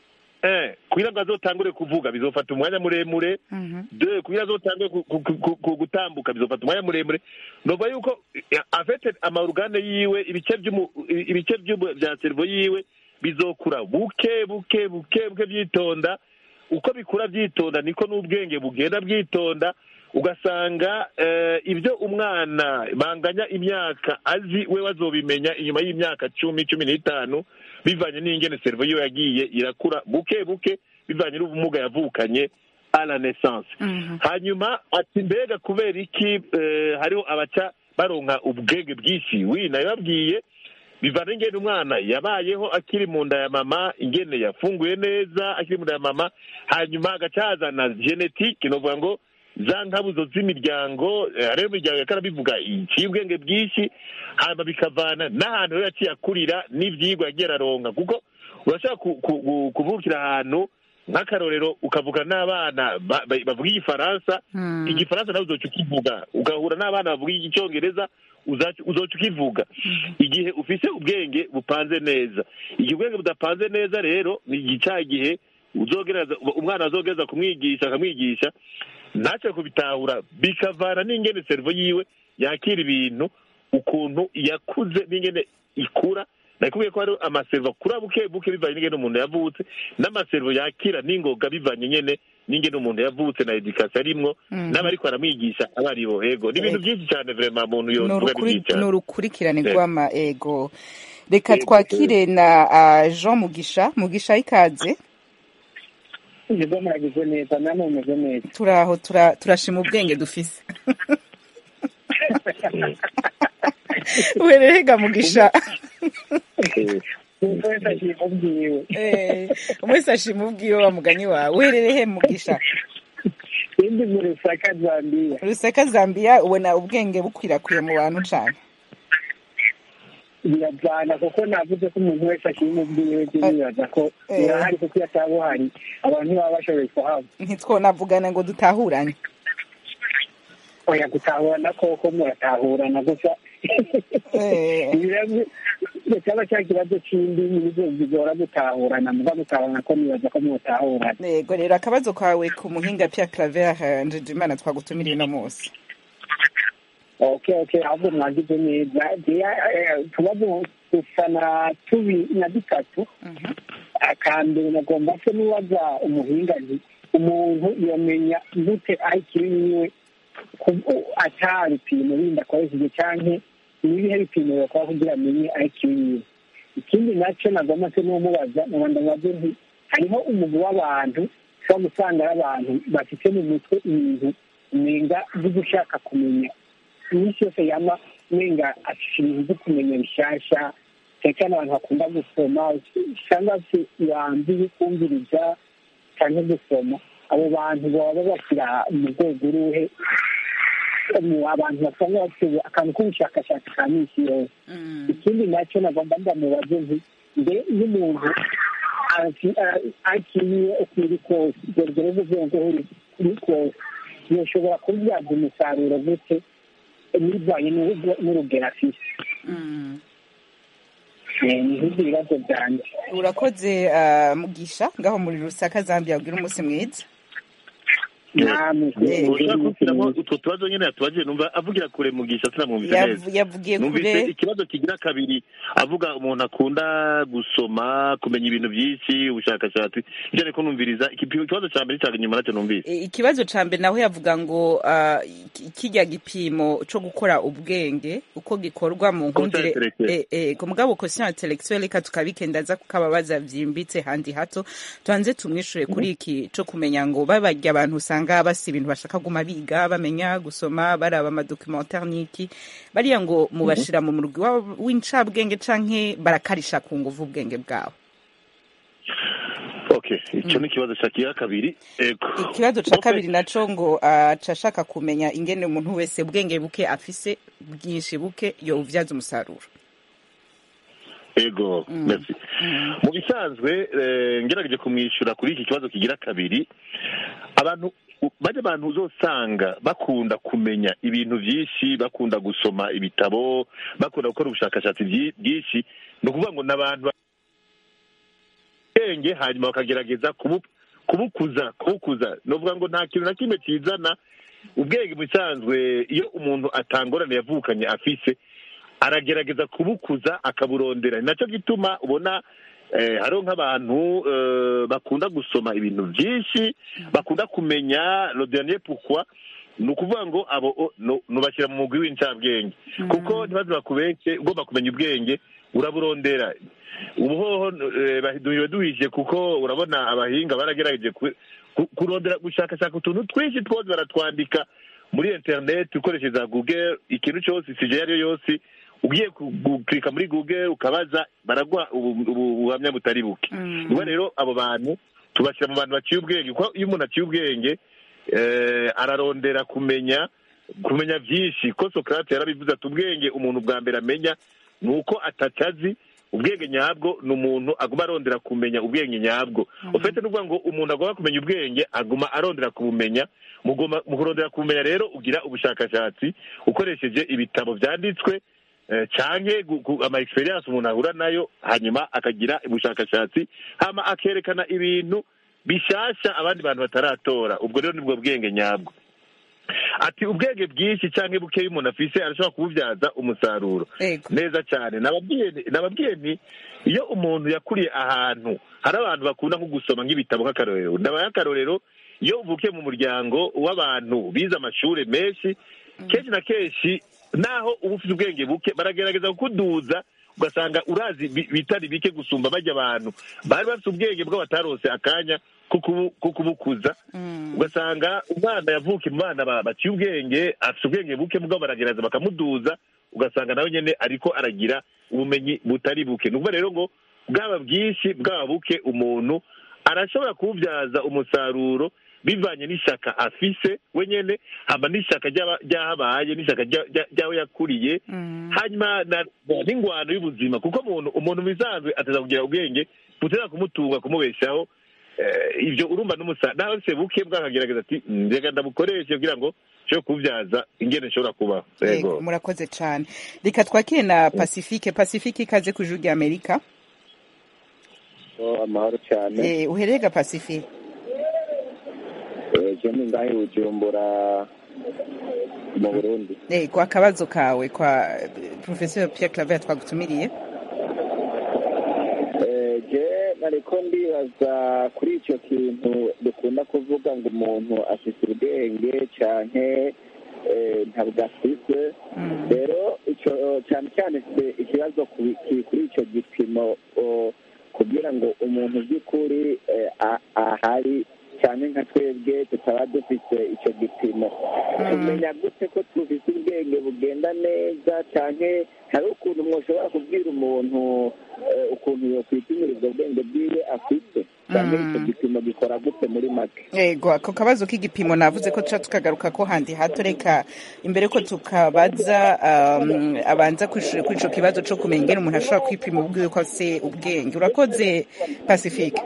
Speaker 4: un kugira ngo azotangure kuvuga bizofata umwanya muremure deux kugira azotangure ku- ku- ku- ku- gutambuka bizofata umwanya muremure nova yuko eh, afete amarugane yiwe ibice by'umu- ibice by'umu- bya servo yiwe bizokura buke buke buke buke byitonda uko bikura byitonda niko n'ubwenge bugenda bwitonda ugasanga eh, ibyo umwana banganya imyaka azi we bazobimenya inyuma y'imyaka cumi cumi n'itanu bivanye n'ingene servo yiwe yagiye irakura buke buke bivanye n'ubumuga yavukanye a la naissance hanyuma ati mbega kubera iki eh, hariho abaca baronka ubwenge bwinshi wi nabibabwiye bivana ingene umwana yabayeho akiri mu nda ya mama ingene yafunguye neza akiri mu nda ya mama hanyuma agaca hazana genetike novuga ngo za nkabuzo z'imiryango eh, hariho imiryango yakara bivuga iciye ubwenge bwinshi hanyuma bikavana n'ahantu rero yaciye akurira n'ivyigwa yagiye araronka kuko urashaka ku- ku- ku- kuvukira ahantu nk'akarorero ukavuga n'abana ba- ba- bavuga igifaransa igifaransa nawe uzoca ukivuga ugahura n'abana bavuga icyongereza uzaca- uzoca ukivuga igihe ufise ubwenge bupanze neza igihe ubwenge budapanze neza rero ni igica igihe uzogereza umwana azogereza kumwigisha akamwigisha ntacyo kubitahura bikavana n'ingene servo yiwe yakira ibintu ukuntu yakuze n'ingene ikura nakubwiye ko hari amaservo akura buke buke bivanye n'ingene umuntu yavutse n'amaservo yakira n'ingoga bivanye nyene n'ingene umuntu yavutse na edikasiyo arimwo n'abariko aramwigisha aba aribo ego ni ibintu byinshi cyane vrema muntu
Speaker 1: Ni
Speaker 4: yovuga
Speaker 1: urukuri-
Speaker 4: ni byinshi cyane
Speaker 1: ni urukurikirane
Speaker 4: Yego.
Speaker 1: rw'ama ego reka twakire na ah, jean mugisha mugisha ikaze
Speaker 5: nibwo muragize neza namwe mumeze neza
Speaker 1: turaho tura- turashima ubwenge dufise wererega mugisha
Speaker 5: umuntu wese agiye mubwiwe
Speaker 1: Eh, umwese ashima ubwiwe wa mugani wawe wererehe mugisha
Speaker 5: indi mu rusaka zambiya
Speaker 1: ruseka zambia ubona ubwenge bukwirakwiye mu bantu cane
Speaker 5: birajyana kuko navuze ko umuntu wese ashima ubwiwe byo nibaza ko
Speaker 1: Eh.
Speaker 5: birahari kuko iyo ataba uhari abantu ntibaba bashoboye kuhaba
Speaker 1: ntitwonavugana ngo dutahuranye
Speaker 5: oya gutahurana koko muratahurana gusa
Speaker 1: Eh.
Speaker 5: Ibibazo- cyaba cya kibazo cy'indimi nizo zigora gutahurana muba mutahurana ko nibaza ko mutahurana
Speaker 1: yego rero akabazo kawe ku muhinga Pierre Claver Njejimana twagutumiriye uno munsi
Speaker 5: okay okay ahubwo mwagize neza tubazo gusa na tubi na dutatu akambere nagomba se n'uwaza umuhinga nti umuntu yamenya gute ayikiri yiwe ata bipimo bindi akoresheje canke nibihe bipimo bakora kugira amenye ayikiri yiwe ikindi nacyo nagomba se n'umubaza nabanda nabyo nti hariho umugwi w'abantu ushobora gusanga ari abantu bafite mu mutwe ibintu umenga byo gushaka kumenya iminsi yose yama umenga afite ibintu byo kumenya bishasha cyane cyane abantu bakunda gusoma cyangwa se bambiye kumviriza cyangwa gusoma abo bantu baba bashyira mu rwego uruhe mu abantu basanga bafite akantu k'ubushakashatsi ka minsi yose ikindi nacyo nagomba ndamubaze nti mbe iyo umuntu akiriye uko iri kose urwo rwego rwego uri kose yoshobora kubyaza umusaruro gute bivanye n'urugero afite ni ibyo bibazo byanjye
Speaker 1: urakoze ah, mugisha ngaho muri rusaka zambia ugira umunsi mwiza
Speaker 5: namwe
Speaker 4: ushaka gushyiramo utwo tubazo nyine yatubajije numva avugira kure mugisha sinamwumvise neza
Speaker 1: Yav- yavugiye
Speaker 4: numvise
Speaker 1: kure
Speaker 4: ikibazo kigira kabiri avuga umuntu akunda gusoma kumenya ibintu byinshi ubushakashatsi ibyo ariko numviriza iki- ikibazo cya mbere cyaga inyuma nacyo numvise
Speaker 1: E, ikibazo ca mbere naho yavuga ngo ah, ki- kirya gipimo co gukora ubwenge uko gikorwa mu nkundire
Speaker 4: intellectuelle.
Speaker 1: eh, eh, ku mugabo quotient intellectuelle reka tukabikendaza kukababaza vyimbitse handi hato tubanze tumwishure kuri iki co kumenya ngo babarya abantu usanga basi ibintu bashaka guma biga bamenya gusoma baraba amadocumentaire n'iki bariya ngo mubashira mu murwi wa- w'incabwenge canke barakarisha ku nguvu ubwenge bwabo
Speaker 4: okay icyo ni ikibazo cya kigira kabiri ego
Speaker 1: ikibazo ca
Speaker 4: Okay.
Speaker 1: kabiri naco ngo aca ashaka kumenya ingene umuntu wese ubwenge buke afise bwinshi buke yovyaza umusaruro
Speaker 4: ego merci mu bisanzwe eh, ngerageje kumwishyura kuri iki kibazo kigira kabiri abantu bajya abantu uzosanga bakunda kumenya ibintu byinshi bakunda gusoma ibitabo bakunda gukora ubushakashatsi byi- bwinshi ni ukuvuga ngo ni abantu ubwenge hanyuma bakagerageza kubu- kubukuza kubukuza novuga ngo nta kintu na kimwe kizana ubwenge mu bisanzwe iyo umuntu atangorane yavukanye afise aragerageza kubukuza akaburondera ni nacyo gituma ubona eh, hariho nk'abantu eh, bakunda gusoma ibintu byinshi bakunda kumenya le dernier pourquoi ni ukuvuga ngo abo o- no- nubashyira mu mugwi w'incabwenge kuko ntibaze bakubeke ugomba kumenya ubwenge uraburondera ubuhoho eh, bahiduhiwe duhije kuko urabona abahinga baragerageje ku- ku- kurondera gushakashaka utuntu twinshi twose baratwandika muri interineti ukoresheje za google ikintu cyose isije iyo ari yo yose ugiye ku- gukirika muri google ukabaza baraguha ubu- ubu- ubuhamya butari buke niba rero abo bantu tubashyira mu bantu baciye ubwenge kuko iyo umuntu aciye ubwenge eh, ararondera kumenya kumenya byinshi ko sokrate yarabivuze ati ubwenge umuntu bwa mbere amenya ni uko atatazi ubwenge nyabwo ni umuntu aguma arondera kumenya ubwenge nyabwo ufite n'uvuga ngo umuntu agomba kumenya ubwenge aguma arondera kubumenya mugomba mu kurondera kubumenya rero ugira ubushakashatsi ukoresheje ibitabo byanditswe eh, canke gu- gu- ama experience umuntu ahura nayo hanyuma akagira ubushakashatsi hama akerekana ibintu bishasha abandi bantu bataratora ubwo rero nibwo bwenge nyabwo ati ubwenge bwinshi cyangwa bukeya umuntu afise arashobora kububyaza umusaruro
Speaker 1: Ego.
Speaker 4: neza cyane nababwiye nti- nababwiye nti iyo umuntu yakuriye ahantu hari abantu bakunda nko gusoma nk'ibitabo nk'akarorero ndabaye akarorero iyo uvukiye mu muryango w'abantu bize amashuri menshi kenshi na kenshi naho uba ufite ubwenge buke baragerageza kukuduza ugasanga urazi bi- bitari bike gusumba bajya abantu bari bafite ubwenge bwo batarose akanya ko kubu- ko kubukuza ugasanga umwana yavuka mu bana ba- baciye ubwenge afite ubwenge buke mugabo baragerageza bakamuduza ugasanga nawe nyine ariko aragira ubumenyi butari buke ni ukuvuga rero ngo bwaba bwinshi bwaba buke umuntu arashobora kuwubyaza umusaruro bivanye n'ishyaka afise we nyine haba n'ishyaka ry'aba- ry'ahabaye n'ishyaka rya- rya- ry'aho yakuriye hanyuma na- n'ingwano y'ubuzima kuko umuntu umuntu mu bisanzwe ateza kugira ubwenge butera kumutunga kumubeshaho Eh, ibyo urumva n'umusa nawe se buke bwakagerageza ati njyega ndabukoreshe kugira ngo nshobore kubyaza ingene nshobora kubaho
Speaker 1: Yego,
Speaker 4: yego
Speaker 1: murakoze cyane reka twakire na pacifique pacifique ikaze ku ijuru ry'amerika
Speaker 6: Oh, amahoro cyane
Speaker 1: Eh, uherega pacifique
Speaker 6: ejo ni ngahe bujumbura mu burundi
Speaker 1: Eh, kwa akabazo kawe kwa professeur pierre claver twagutumiriye
Speaker 6: Eh, je nariko ndibaza kuri icyo kintu dukunda kuvuga ngo umuntu afite ubwenge canke eh, ntabwo afise rero icyo cyane cyane se ikibazo ku- ki- kuri icyo gipimo oh, kugira ngo umuntu by'ukuri eh, a- ahari cyane nka twebwe tutaba dufite icyo gipimo tumenya gute ko dufite ubwenge bugenda neza cyane hari ukuntu mwoshobora kubwira umuntu eh, ukuntu yokwipimira ubwo bwenge bwiwe afite cyane icyo gipimo gikora gute muri make
Speaker 1: yego ako kabazo k'igipimo navuze ko tuca tukagaruka ko handi hato reka imbere ko tukabaza um, abanza kwishura kuri ico kibazo co kumenya ingene umuntu ashobora kwipima ubwiwe ko afise ubwenge urakoze pacifique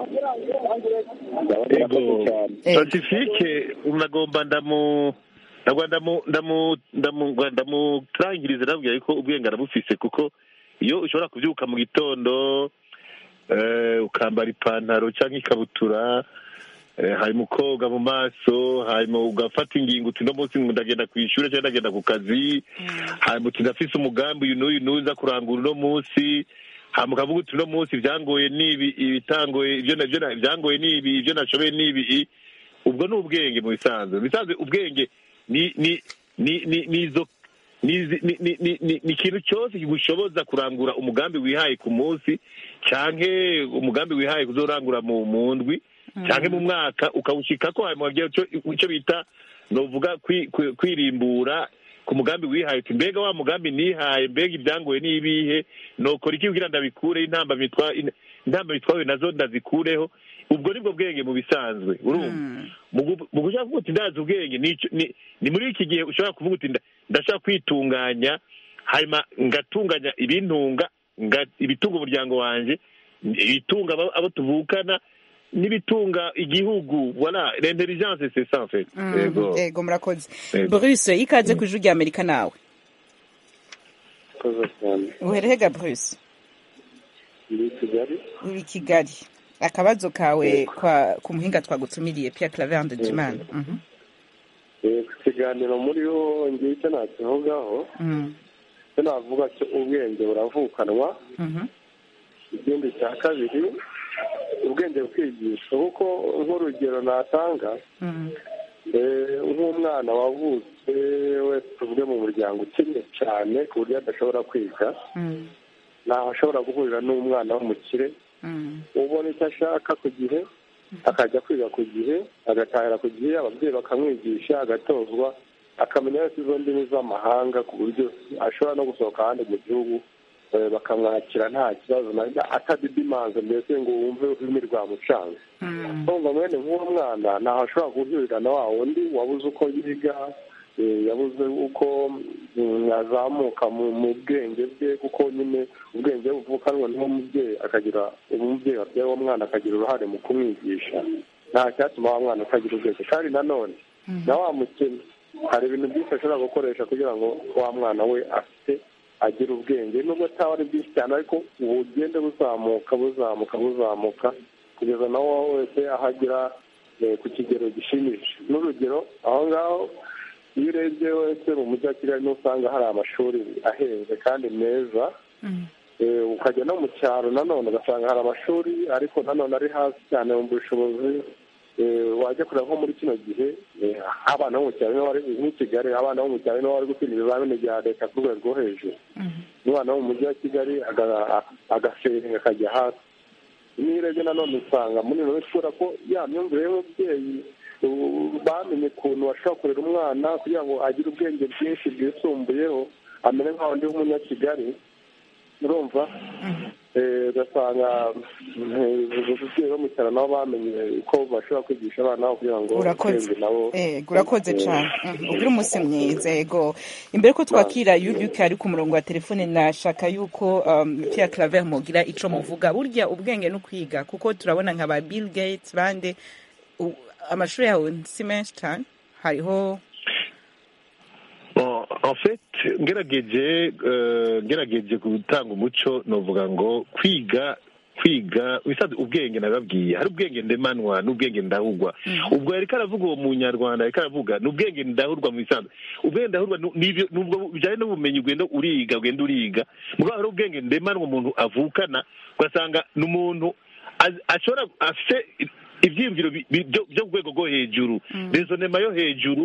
Speaker 6: ndabona
Speaker 4: yego
Speaker 6: murakoze cyane
Speaker 1: Yego.
Speaker 4: pacifique unagomba ndamu ndagwa ndamu ndamu ndamu ndamutangiriza ndabwira yuko ubwenge arabufise kuko iyo ushobora kubyuka mu gitondo eh, ukambara ipantaro cyangwa ikabutura eh, hanyuma ukoga mu maso hanyuma ugafata ingingo uti no munsi ndagenda ku ishuri cyangwa ndagenda ku kazi hanyuma uti ndafise umugambi uyu n'uyu n'uza kurangura uno munsi hanyuma ukavuga uti uno munsi ibyangoye n'ibi ibitangoye ibyo na- ibyo na- ibyangoye n'ibi ibyo nashoboye n'ibi ubwo ni ubwenge mu bisanzwe mu bisanzwe ubwenge ni ni ni ni ni izo ni izi- ni ni ni ni ni ikintu cyose kigushoboza kurangura umugambi wihaye ku munsi canke umugambi wihaye kuzorangura mu mu ndwi canke mu mwaka ukawushikako hanyuma wagira ico ico bita novuga kwi- kwi- kwirimbura ku mugambi wihaye uti mbega wa mugambi nihaye mbega ibyangoye n'ibihe nokora iki kugira ndabikure intamba mitwa intamba mitwawe nazo ndazikureho ubwo nibwo bwenge mu bisanzwe urumva mu gu- mu gushaka kuvuga uti ndazi ubwenge ni ico- ni- ni muri iki gihe ushobora kuvuga uti nda- ndashaka kwitunganya hanyuma ngatunganya ibintunga nga- ibitunga umuryango wanje ibitunga abo abo tuvukana n'ibitunga igihugu voilà l'intelligence c'est ça en fait yego
Speaker 1: yego murakoze
Speaker 4: Yego.
Speaker 1: bruce ikaze ku ijuru ry'amerika nawe
Speaker 6: murakoze cyane
Speaker 1: uherega bruce
Speaker 6: ndi i kigali
Speaker 1: uri i kigali akabazo kawe kwa ku muhinga twagutumiriye Pierre Claver Ndagimana Mhm.
Speaker 7: Eh, ku kiganiro muri ho ngiye icyo nakivugaho
Speaker 1: Mhm.
Speaker 7: icyo navuga cyo ubwenge buravukanwa
Speaker 1: Mhm.
Speaker 7: ikindi cya kabiri ubwenge bukigishwa kuko nk'urugero natanga
Speaker 1: Mhm.
Speaker 7: eh, nk'umwana wavutse wese tuvuge mu muryango ukennye cyane ku buryo adashobora kwiga
Speaker 1: Mhm.
Speaker 7: ntaho ashobora guhurira n'umwana w'umukire
Speaker 1: Mhm.
Speaker 7: ubona icyo ashaka ku gihe akajya kwiga ku gihe agatahira ku gihe ababyeyi bakamwigisha agatozwa akamenya wese izo ndimi z'amahanga ku buryo ashobora no gusohoka ahandi mu gihugu eh, bakamwakira nta kibazo na atadidimanze mbese ngo wumve ururimi rwamucanga
Speaker 1: Mhm.
Speaker 7: urumva mwene nk'uwo mwana ntaho ashobora guhurira na wa wundi wabuze uko yiga eh, yabuze uko mm, azamuka mu mu bwenge bwe kuko nyine ubwenge buvukanwa n'uwo mubyeyi akagira umubyeyi wabyaye uwo mwana akagira uruhare mu kumwigisha nta cyatuma wa mwana atagira ubwenge kandi nanone na wa mukene hari ibintu byinshi ashobora gukoresha kugira ngo wa mwana we afite agire ubwenge nubwo ataba ari byinshi cyane ariko bugende buzamuka buzamuka buzamuka kugeza na wowe wese aho agera eh, ku kigero gishimishije n'urugero aho ngaho iyo urebye wese mu mujyi wa kigali niho usanga hari amashuri ahenze kandi meza
Speaker 1: Mhm.
Speaker 7: Eh, ukajya no mu cyaro nanone ugasanga hari amashuri ariko nanone ari hasi cyane mu bushobozi Eh, wajya kureba nko muri kino gihe eh, abana bo mu cyaro nibo bari nk'i kigali abana bo mu cyaro nibo bari gutsinda ibizamini bya leta ku rwego rwo hejuru
Speaker 1: Mhm.
Speaker 7: umwana wo mu mujyi wa kigali aga- agasenga akajya hasi niyo urebye nanone usanga muri ino minsi kubera ko ya myumvire y'umubyeyi ubu bamenye ukuntu bashobora kurera umwana kugira ngo agire ubwenge bwinshi bwisumbuyeho amere nka wundi w'umunyakigali urumva Eh, ugasanga eh, ababyeyi bo mu cyaro nabo bamenye uko bashobora kwigisha abana babo kugira ngo
Speaker 1: urakoze
Speaker 7: ubwenge nabo
Speaker 1: eh urakoze cyane Mhm. ugire umunsi mwiza yego imbere ko twakira yuduka ari ku murongo wa telefone nashaka yuko um, Pierre Claver mugira ico muvuga burya ubwenge no kwiga kuko turabona nka ba Bill Gates bande u- amashuri yawe si menshi cyane hariho
Speaker 4: Bon, en fait ngerageje eh, ngerageje gutanga umuco novuga ngo kwiga kwiga bisanzwe ubwenge nababwiye hari ubwenge ndemanwa n'ubwenge ndahurwa ubwo yariko aravuga uwo munyarwanda yariko aravuga ni ubwenge ndahurwa mu bisanzwe ubwenge ndahurwa nu- nibyo nubwo bijyanye n'ubumenyi ugenda uriga ugenda uriga mugabo hari ubwenge ndemanwa umuntu avukana ugasanga ni umuntu az- ashobora afite ibyiyumviro bi- bi- byo byo ku rwego rwo hejuru rezonema yo hejuru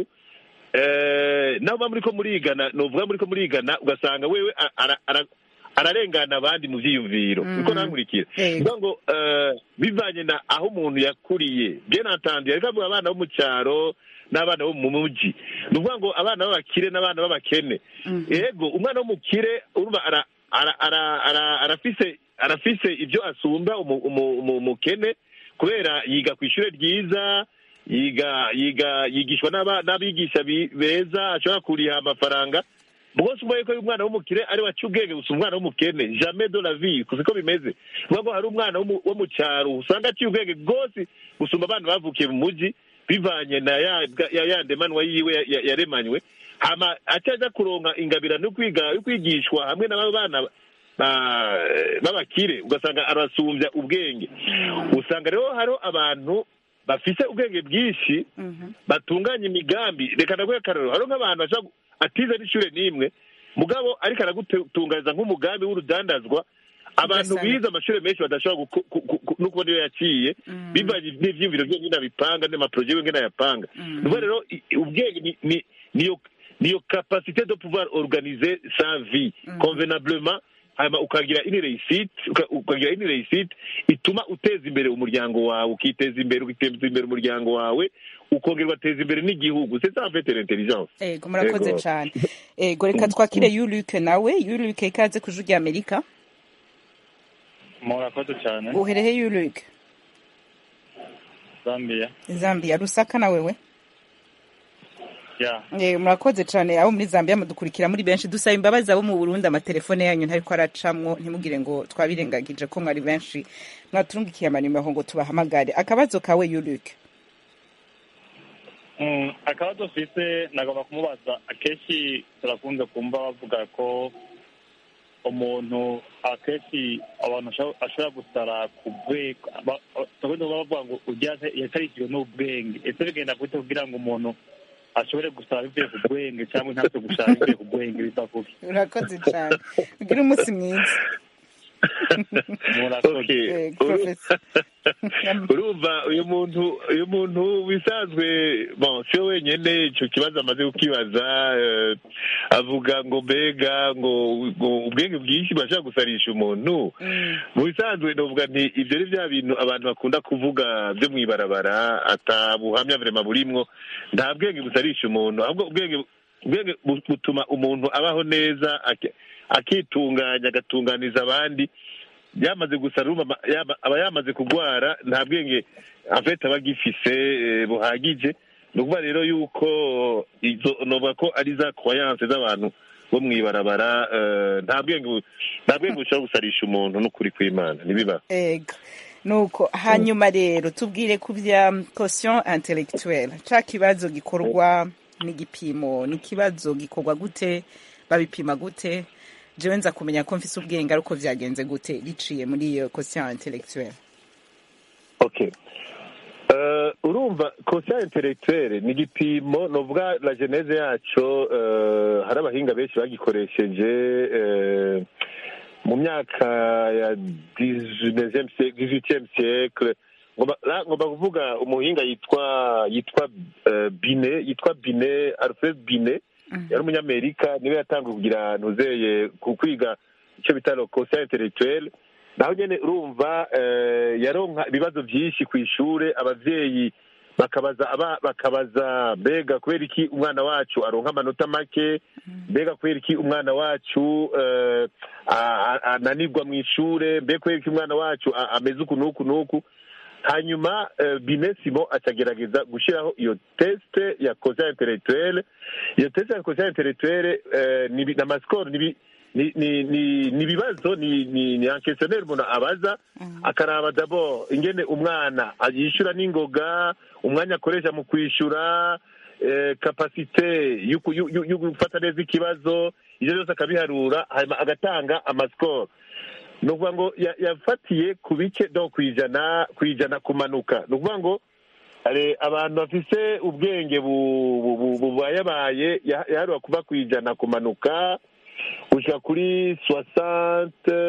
Speaker 4: eh, nabo baba muriko murigana novuga muriko murigana ugasanga wewe a- ara- ara- ararengana abandi mu vyiyumviro niko nankurikira
Speaker 1: Yego.
Speaker 4: niyo ngo eh, bivanye na aho umuntu yakuriye bien entendu yariko avuga abana bo mu cyaro n'abana bo mu muji ni ukuvuga ngo abana b'abakire n'abana b'abakene yego umwana w'umukire urumva ara- ara- ara- ara- arafise arafise ibyo asumba umu- umu- umu- umukene kubera yiga ku ishure ryiza yiga yiga yigishwa n'aba- n'abigisha bi- beza ashobora kuriha amafaranga rwose umwe yuko umwana w'umukire ari we aca ubwenge gusa umwana w'umukene jamais de la vie siko bimeze kuvuga ngo hari umwana wo mu- wo mu cyaro usanga aciye ubwenge rwose gusumba abana bavukiye mu mujyi bivanye na ya ya ya ndemanwa yiwe ya- ya- yaremanywe hama acaja kuronka ingabirano yo kwiga yo kwigishwa hamwe n'aba bana ba- b'abakire ugasanga arasumbya ubwenge usanga rero hariho abantu bafise ubwenge bwinshi batunganya imigambi reka ndaguhe akarero hariho nk'abantu bashobora gu- atize n'ishure n'imwe mugabo ariko aragutunganyiriza nk'umugambi w'urudandazwa abantu
Speaker 1: Ugasanga-
Speaker 4: bize amashuri menshi badashobora guku- ku- ku- ku- no kubona iyo yaciye bivanye n'ivyiyumviro vyo nyine abipanga n'amaporoje yiwe ngene ayapanga ni ukuvuga rero i- i- ubwenge ni- ni- niyo niyo capacité de pouvoir organiser sa vie convenablement hanyuma ukagira ini réussite uka- ukagira ini réussite ituma uteza imbere umuryango wawe ukiteza imbere ukiteza imbere umuryango wawe ukongera ugateza imbere n'igihugu c'est ça en fait l'intelligence
Speaker 1: ego murakoze
Speaker 4: Yego.
Speaker 1: cyane ego reka twakire yuluke nawe yuluke ikaze ku ijwi rya amerika
Speaker 8: murakoze cyane
Speaker 1: uherehe yuluke
Speaker 8: zambia
Speaker 1: zambia rusaka na wewe
Speaker 8: ya
Speaker 1: Eh, murakoze cyane abo muri zambia mudukurikira muri benshi dusaba imbabazi abo mu burundi amatelefone yanyu ntariko aracamwo ntimugire ngo twabirengagije ko mwari benshi mwaturungikiye amanimero ngo tubahamagare akabazo kawe yuluke
Speaker 8: Mm, akabazo mfise nagomba kumubaza akenshi turakunze kumva bavuga ko umuntu akenshi abantu basha- ashobora gusara ku bwego ba- ba- bavuga bavuga ngo ujyaze yatarishijwe n'ubwenge ese bigenda gute kugira ngo umuntu ashobore gusara bivuye ku bwenge cyangwa ntabwo gusara bivuye ku bwenge biva kuki
Speaker 1: urakoze cyane ugire umunsi mwiza
Speaker 8: murakoze
Speaker 4: Okay.
Speaker 1: Eh,
Speaker 4: Uru-
Speaker 1: Professor.
Speaker 4: urumva uyu muntu uyu muntu wisanzwe bon si we wenyine icyo kibazo amaze kukibaza eh, avuga ngo mbega ngo ngo ubwenge bwinshi burashobora gusarisha umuntu
Speaker 1: Mm,
Speaker 4: mu bisanzwe ndavuga nti ibyo ni bya bintu abantu bakunda kuvuga byo mu ibarabara atabuhamya vrema burimwo nta bwenge busarisha umuntu ahubwo ubwenge ubwenge bu- butuma umuntu abaho neza aki- akitunganya agatunganiza abandi yamaze gusara urumva ama- yaba- aba yamaze kurwara nta bwenge afite aba agifise eh, buhagije ni ukuvuga rero yuko izo novuga ko ari za croyance z'abantu bo mu ibarabara eh, nta bwenge bu- nta bwenge bushobora gusarisha umuntu n'ukuri kw'imana ntibiba
Speaker 1: ego nuko hanyuma rero tubwire ku bya caution intellectuelle ca kibazo gikorwa n'igipimo ni ikibazo gikorwa gute babipima gute jewe nza kumenya ko mfise ubwenge ariko vyagenze gute biciye muri iyo caution intellectuelle
Speaker 4: okay Eh, urumva conscience intellectuelle ni igipimo novuga la geneze yaco eh, hari abahinga benshi bagikoresheje eh, mu myaka ya 18e siècle ngomba la- ngomba kuvuga umuhinga yitwa yitwa eh, bine yitwa bine alfred bine yari umunyamerika niwe yatangiye kugira ntuzeye ku kwiga icyo bita le conscience intellectuelle naho nyene urumva eh, yaronka ibibazo byinshi ku ishure abavyeyi bakabaza aba bakabaza mbega kubera iki umwana wacu aronka amanota make mbega kubera iki umwana wacu eh, a- a- ananirwa mu ishure mbega kubera iki umwana wacu a- ameze uku n'uku n'uku hanyuma eh, binesimo acagerageza gushyiraho iyo teste ya conscience intellectuelle iyo teste ya conscience intellectuelle eh, ni ni amasikoro ni ni ni ni ni ibibazo ni ni ni enquestionnaire umuntu abaza akaraba d'abord ingene umwana yishyura n'ingoga umwanya akoresha mu kwishyura eh, kapasite yo ku- yo- yo- yo gufata neza ikibazo ibyo byose akabiharura hanyuma agatanga amasikoro ni ukuvuga ngo ya- yafatiye ku bice no ku ijana ku ijana kumanuka ni ukuvuga ngo hari abantu bafise ubwenge bu- bu- bu- bubayabaye ya- yaharura kuva ku ijana kumanuka gushyira kuri soixante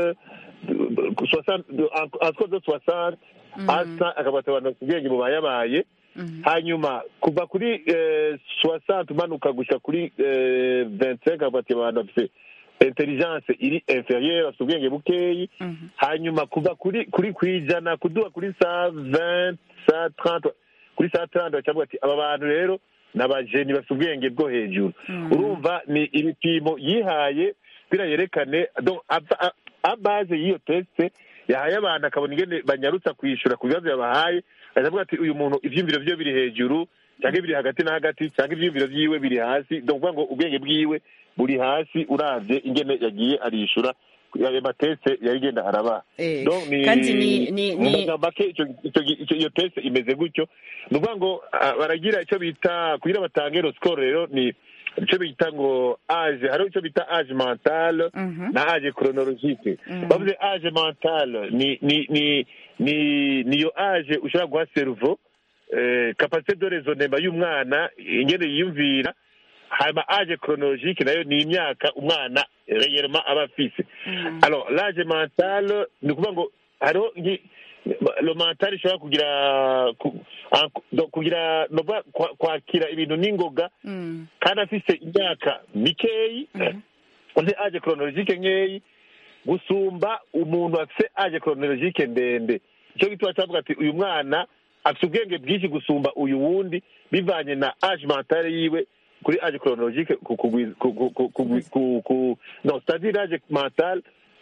Speaker 4: soixante entre de soixante asa akabata abantu bafite ubwenge bubayabaye hanyuma kuva kuri soixante umanuka gushyira kuri vingt cinq akabata abantu bafite intelligence iri inférieure bafite ubwenge bukeyi hanyuma kuva kuri kuri ku ijana kuduha kuri sa vingt sa trente kuri sa trente bacavuga ati aba bantu rero ni abajeni bafite ubwenge bwo hejuru urumva ni ibipimo yihaye kugira yerekane donc ava- a- abaze y'iyo teste yahaye abantu akabona ingene banyarutsa kwishyura ku bibazo yabahaye aravuga ati uyu muntu ivyiyumviro vyiwe biri hejuru cyangwa biri hagati na hagati cyangwa ivyiyumviro vyiwe biri hasi donc kuvuga ngo ubwenge bwiwe buri hasi uravye ingene yagiye arishura ayo mateste yarigenda arabaha
Speaker 1: Eh,
Speaker 4: Donc, ni-
Speaker 1: kandi ni- ni-
Speaker 4: mu
Speaker 1: ni-
Speaker 4: magambo make ico- ico- ico- iyo teste imeze gutyo ni ukuvuga ngo ah, baragira icyo bita kugira batange ro score rero ni icyo bita ngo age hariho icyo bita age mentale na age chronologique bavuze age mentale ni ni ni ni niyo age ushobora guha cerveau eh, capacité de raisonnement y'umwana ingene yiyumvira hanyuma age chronologique nayo ni imyaka umwana réellement aba afise alors l'age mentale ni ukuvuga ngo hariho nki- le mental ishobora kugira ku- en- donc kugira no kuvuga kwa- kwakira ibintu n'ingoga
Speaker 1: Mm.
Speaker 4: kandi afise imyaka mikeyi uzi age chronologique nkeyi gusumba umuntu afise age chronologique ndende icyo gituma cyavuga ati uyu mwana afite ubwenge bwinshi gusumba uyu wundi bivanye na age mentale yiwe kuri age chronologique ku ku ku ku ku ku ku ku non c'est-à-dire l'âge mental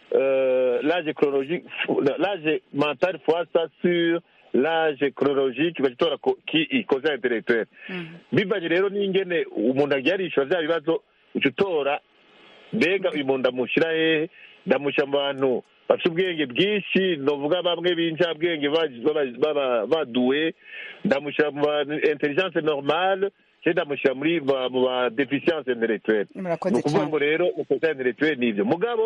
Speaker 4: euh, l'âge chronologique l'âge mental fois ça sur l'âge chronologique bagitora ko ki cause intellectuelle bivanye rero n'ingene umuntu agiye arishura bya bibazo uca utora mbega uyu muntu ndamushyira hehe ndamushyira mu bantu bafite ubwenge bwinshi novuga bamwe b'incabwenge ba- baba- baba- baduwe ndamushyira mu ba intelligence normale cyangwa ndamushyira muri ba- mu ba deficience intellectuelle
Speaker 1: Murakoze
Speaker 4: ni ukuvuga
Speaker 1: cyane.
Speaker 4: ngo rero deficience intellectuelle ni ibyo mugabo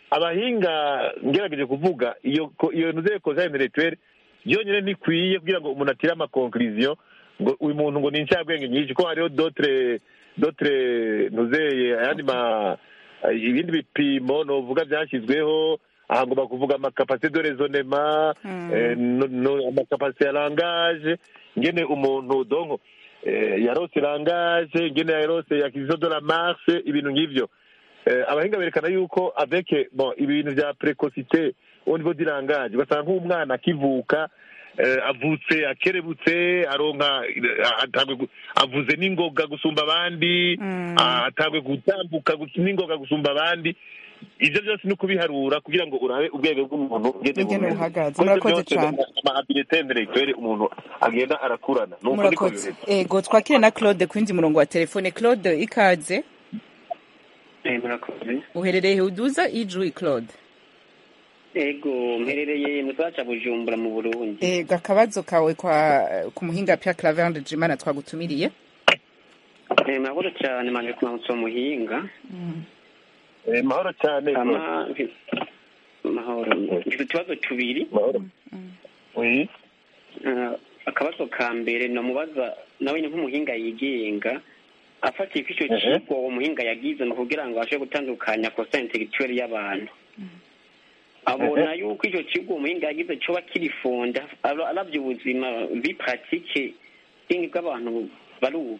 Speaker 4: abahinga ngerageje kuvuga iyo ko- iyo nuzeye koza intellectuelle yonyine ntikwiye kugira ngo umuntu atire amakonkuriziyo ngo uyu muntu ngo ni incabwenge nyinshi ko hariho dotre dotre nuzeye ayandi ma ibindi bipimo novuga byashyizweho aha ngomba kuvuga amakapasite de rezonema eh, no- no- amakapasite ya langage ngene umuntu donko eh, yarose langage ngene yarose acquisition de la marche ibintu nk'ivyo Eh, abahinga berekana yuko avec bon ibintu vya precocité au niveau du langage ugasanga nk'umwana akivuka eh, avutse akerebutse aronka eh, atangwe gu- avuze n'ingoga gusumba abandi ah, atangwe gutambuka gus- n'ingoga gusumba abandi ivyo byose ni ukubiharura kugira ngo urabe ubwenge bw'umuntu ngene
Speaker 1: Ingene
Speaker 4: bumeze.
Speaker 1: buhagaze.
Speaker 4: Muri ivyo
Speaker 1: Murakoze
Speaker 4: byose
Speaker 1: cane.
Speaker 4: ama habilité intellectuelle umuntu agenda arakurana nuko niko
Speaker 1: murakoze
Speaker 4: bimeze
Speaker 1: ego twakire na claude ku yindi murongo wa telefone claude ikaze
Speaker 9: murakoze
Speaker 1: uherereye uduza ijwi claude
Speaker 9: ego mperereye mu gisagara ca bujumbura mu burundi
Speaker 1: ego akabazo kawe kwa ku muhinga pya clavende jimana twagutumiriye
Speaker 9: Eh, murakoze cyane manje kumanutsa uwo muhinga
Speaker 4: Eh, mahoro cyane
Speaker 9: ama mahoro mfite utubazo tubiri
Speaker 4: mahoro oui
Speaker 9: Eh, akabazo ka mbere namubaza nawe ni nk'umuhinga yigenga afatiye ko icyo
Speaker 4: Mhm.
Speaker 9: kigo uwo muhinga yagize ni ukugira ngo abashe gutandukanya kosa intellectuelle y'abantu abona yuko icyo kigo umuhinga yagize cyoba kirifonda ara- aravye ubuzima vi pratique bwingi bw'abantu bari ubu